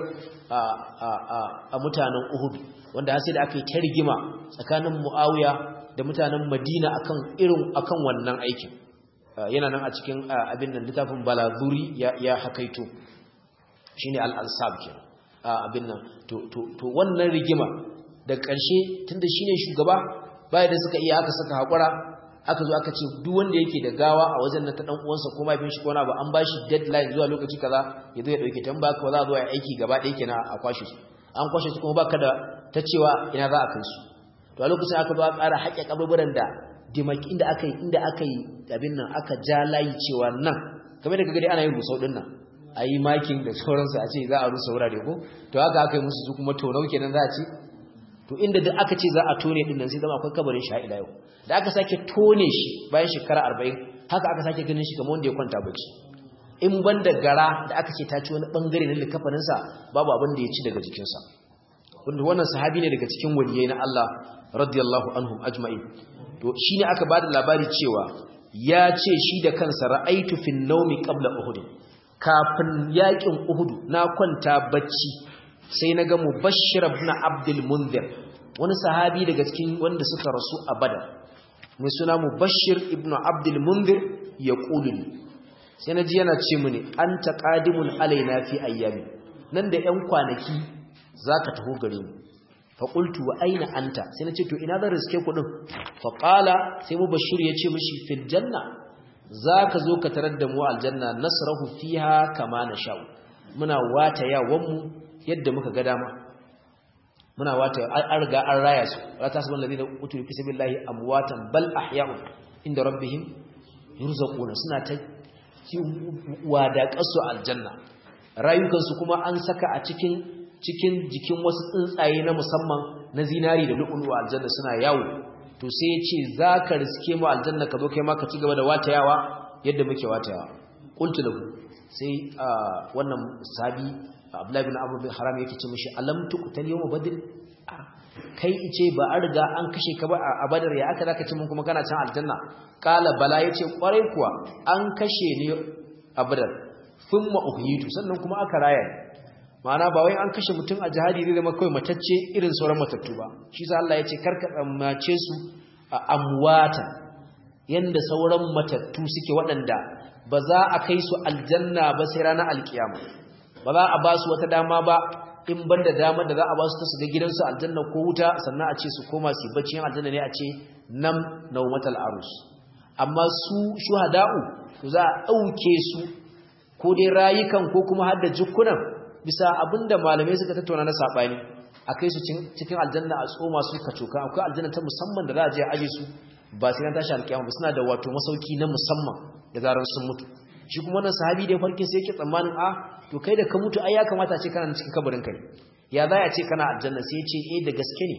a mutanen Uhud wanda har sai da aka yi ta rigima tsakanin Muawiya da mutanen Madina akan irin akan wannan aikin yana nan a cikin abin nan littafin Balazuri ya ya hakaito shine al-ansab kenan abin nan to to to wannan rigima da ƙarshe tunda shine shugaba bai da suka iya aka saka hakura aka zo aka ce duk wanda yake da gawa a wajen nan ta dan uwansa ko mahaifin shi ko na ba an bashi deadline zuwa lokaci kaza ya zo ya dauke ta ba ka za a zo ya aiki gaba ɗaya kenan a kwashe su an kwashe su kuma baka da ta cewa ina za a kai su to a lokacin aka zo a ƙara haƙƙe kaburburan da dimaki inda aka yi inda aka yi abin nan aka ja layi cewa nan kamar da kaga dai ana yin rusau din nan a yi makin da sauransu a ce za a rusa wurare ko to haka aka yi musu su kuma tonau kenan za a ce to inda duk aka ce za a tone din nan sai zama akwai kabarin shi ila yau da aka sake tone shi bayan shekara 40 haka aka sake ganin shi kamar wanda ya kwanta bacci in banda gara da aka ce ta ci wani bangare na likafanin sa babu abin da ya ci daga jikin sa wanda wannan sahabi ne daga cikin waliyai na Allah radiyallahu anhum ajma'in to shine aka bada labari cewa ya ce shi da kansa ra'aitu fin nawmi qabla uhud kafin yakin uhud na kwanta bacci sai na ga mubashir ibn abdul munzir wani sahabi daga cikin wanda suka rasu a badar mai suna mubashir ibn abdul munzir ya ƙuluni sai na ji yana ce mini an ta ƙadimun alaina fi ayyami nan da 'yan kwanaki za ka taho gare mu faƙultu wa aina anta sai na ce to ina zan riske kuɗin faƙala sai mubashir ya ce mishi fil janna za ka zo ka tarar da mu aljanna nasrahu fiha kama na sha'u muna wata yawanmu yadda muka ga dama muna wata an riga an raya su la tasbal ladina utu fi sabilillahi amwatan bal ahya'un inda rabbihim yurzaquna suna ta wada kasu aljanna rayukan su kuma an saka a cikin cikin jikin wasu tsuntsaye na musamman na zinari da lu'ulu aljanna suna yawo to sai ya ce zaka riske mu aljanna ka zo kai ma ka ci gaba da watayawa yadda muke watayawa qultu lahu sai wannan sabi Abdullahi bin Abu bin Haram yake ce mishi alam tuqtal yawm badr kai ice ba an riga an kashe ka ba a Badar ya aka zaka ce mun kuma kana can aljanna kala bala yace kwarai kuwa an kashe ni a Badar thumma uhyitu sannan kuma aka raya ma'ana ba wai an kashe mutum a jihadi zai zama kawai matacce irin sauran matattu ba shi sa Allah yace karka tsammace su a amwata yanda sauran matattu suke waɗanda ba za a kai su aljanna ba sai ranar alkiyama ba za a ba su wata dama ba in banda dama da za a ba su ta su ga gidansu aljanna ko wuta sannan a ce su koma su bacci yin aljanna ne a ce nam naumatal arus amma su shuhada'u to za a ɗauke su ko dai rayukan ko kuma har da jikunan bisa abinda malamai suka tattauna na saɓani a kai su cikin aljanna a tsoma su kacoka akwai aljanna ta musamman da za a je a aje su ba sai na tashi alkiyama ba suna da wato masauki na musamman da zarar sun mutu shi kuma wannan sahabi da ya farkin sai yake tsammanin a to kai da ka mutu ai ya kamata ce kana cikin kabarin kai ya za ya ce kana aljanna sai ya ce eh da gaske ne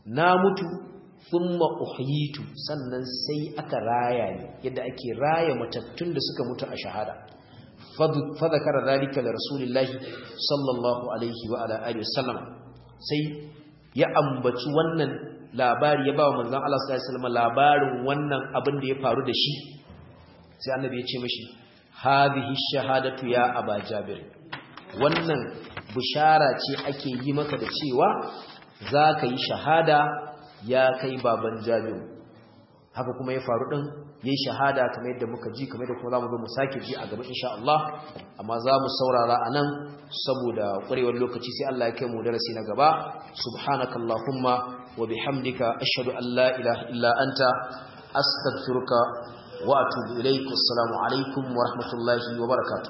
na mutu thumma uhyitu sannan sai aka raya ni yadda ake raya matattun da suka mutu a shahada fa zakara zalika li rasulillahi sallallahu alaihi wa ala alihi wasallam sai ya ambaci wannan labari ya ba wa manzon Allah sallallahu alaihi wasallam labarin wannan abin da ya faru da shi sai annabi ya ce mishi hadhihi shahadatu ya aba jabir wannan bishara ce ake yi maka da cewa zaka yi shahada ya kai baban jabir haka kuma ya faru din yayi shahada kamar yadda muka ji kamar yadda kuma zamu zo mu sake ji a gaba insha Allah amma zamu saurara anan saboda ƙwarewar lokaci sai Allah ya kai mu darasi na gaba subhanakallahumma wa bihamdika ashhadu an la ilaha illa anta astaghfiruka wa atubu ilaik assalamu alaikum wa rahmatullahi wa barakatuh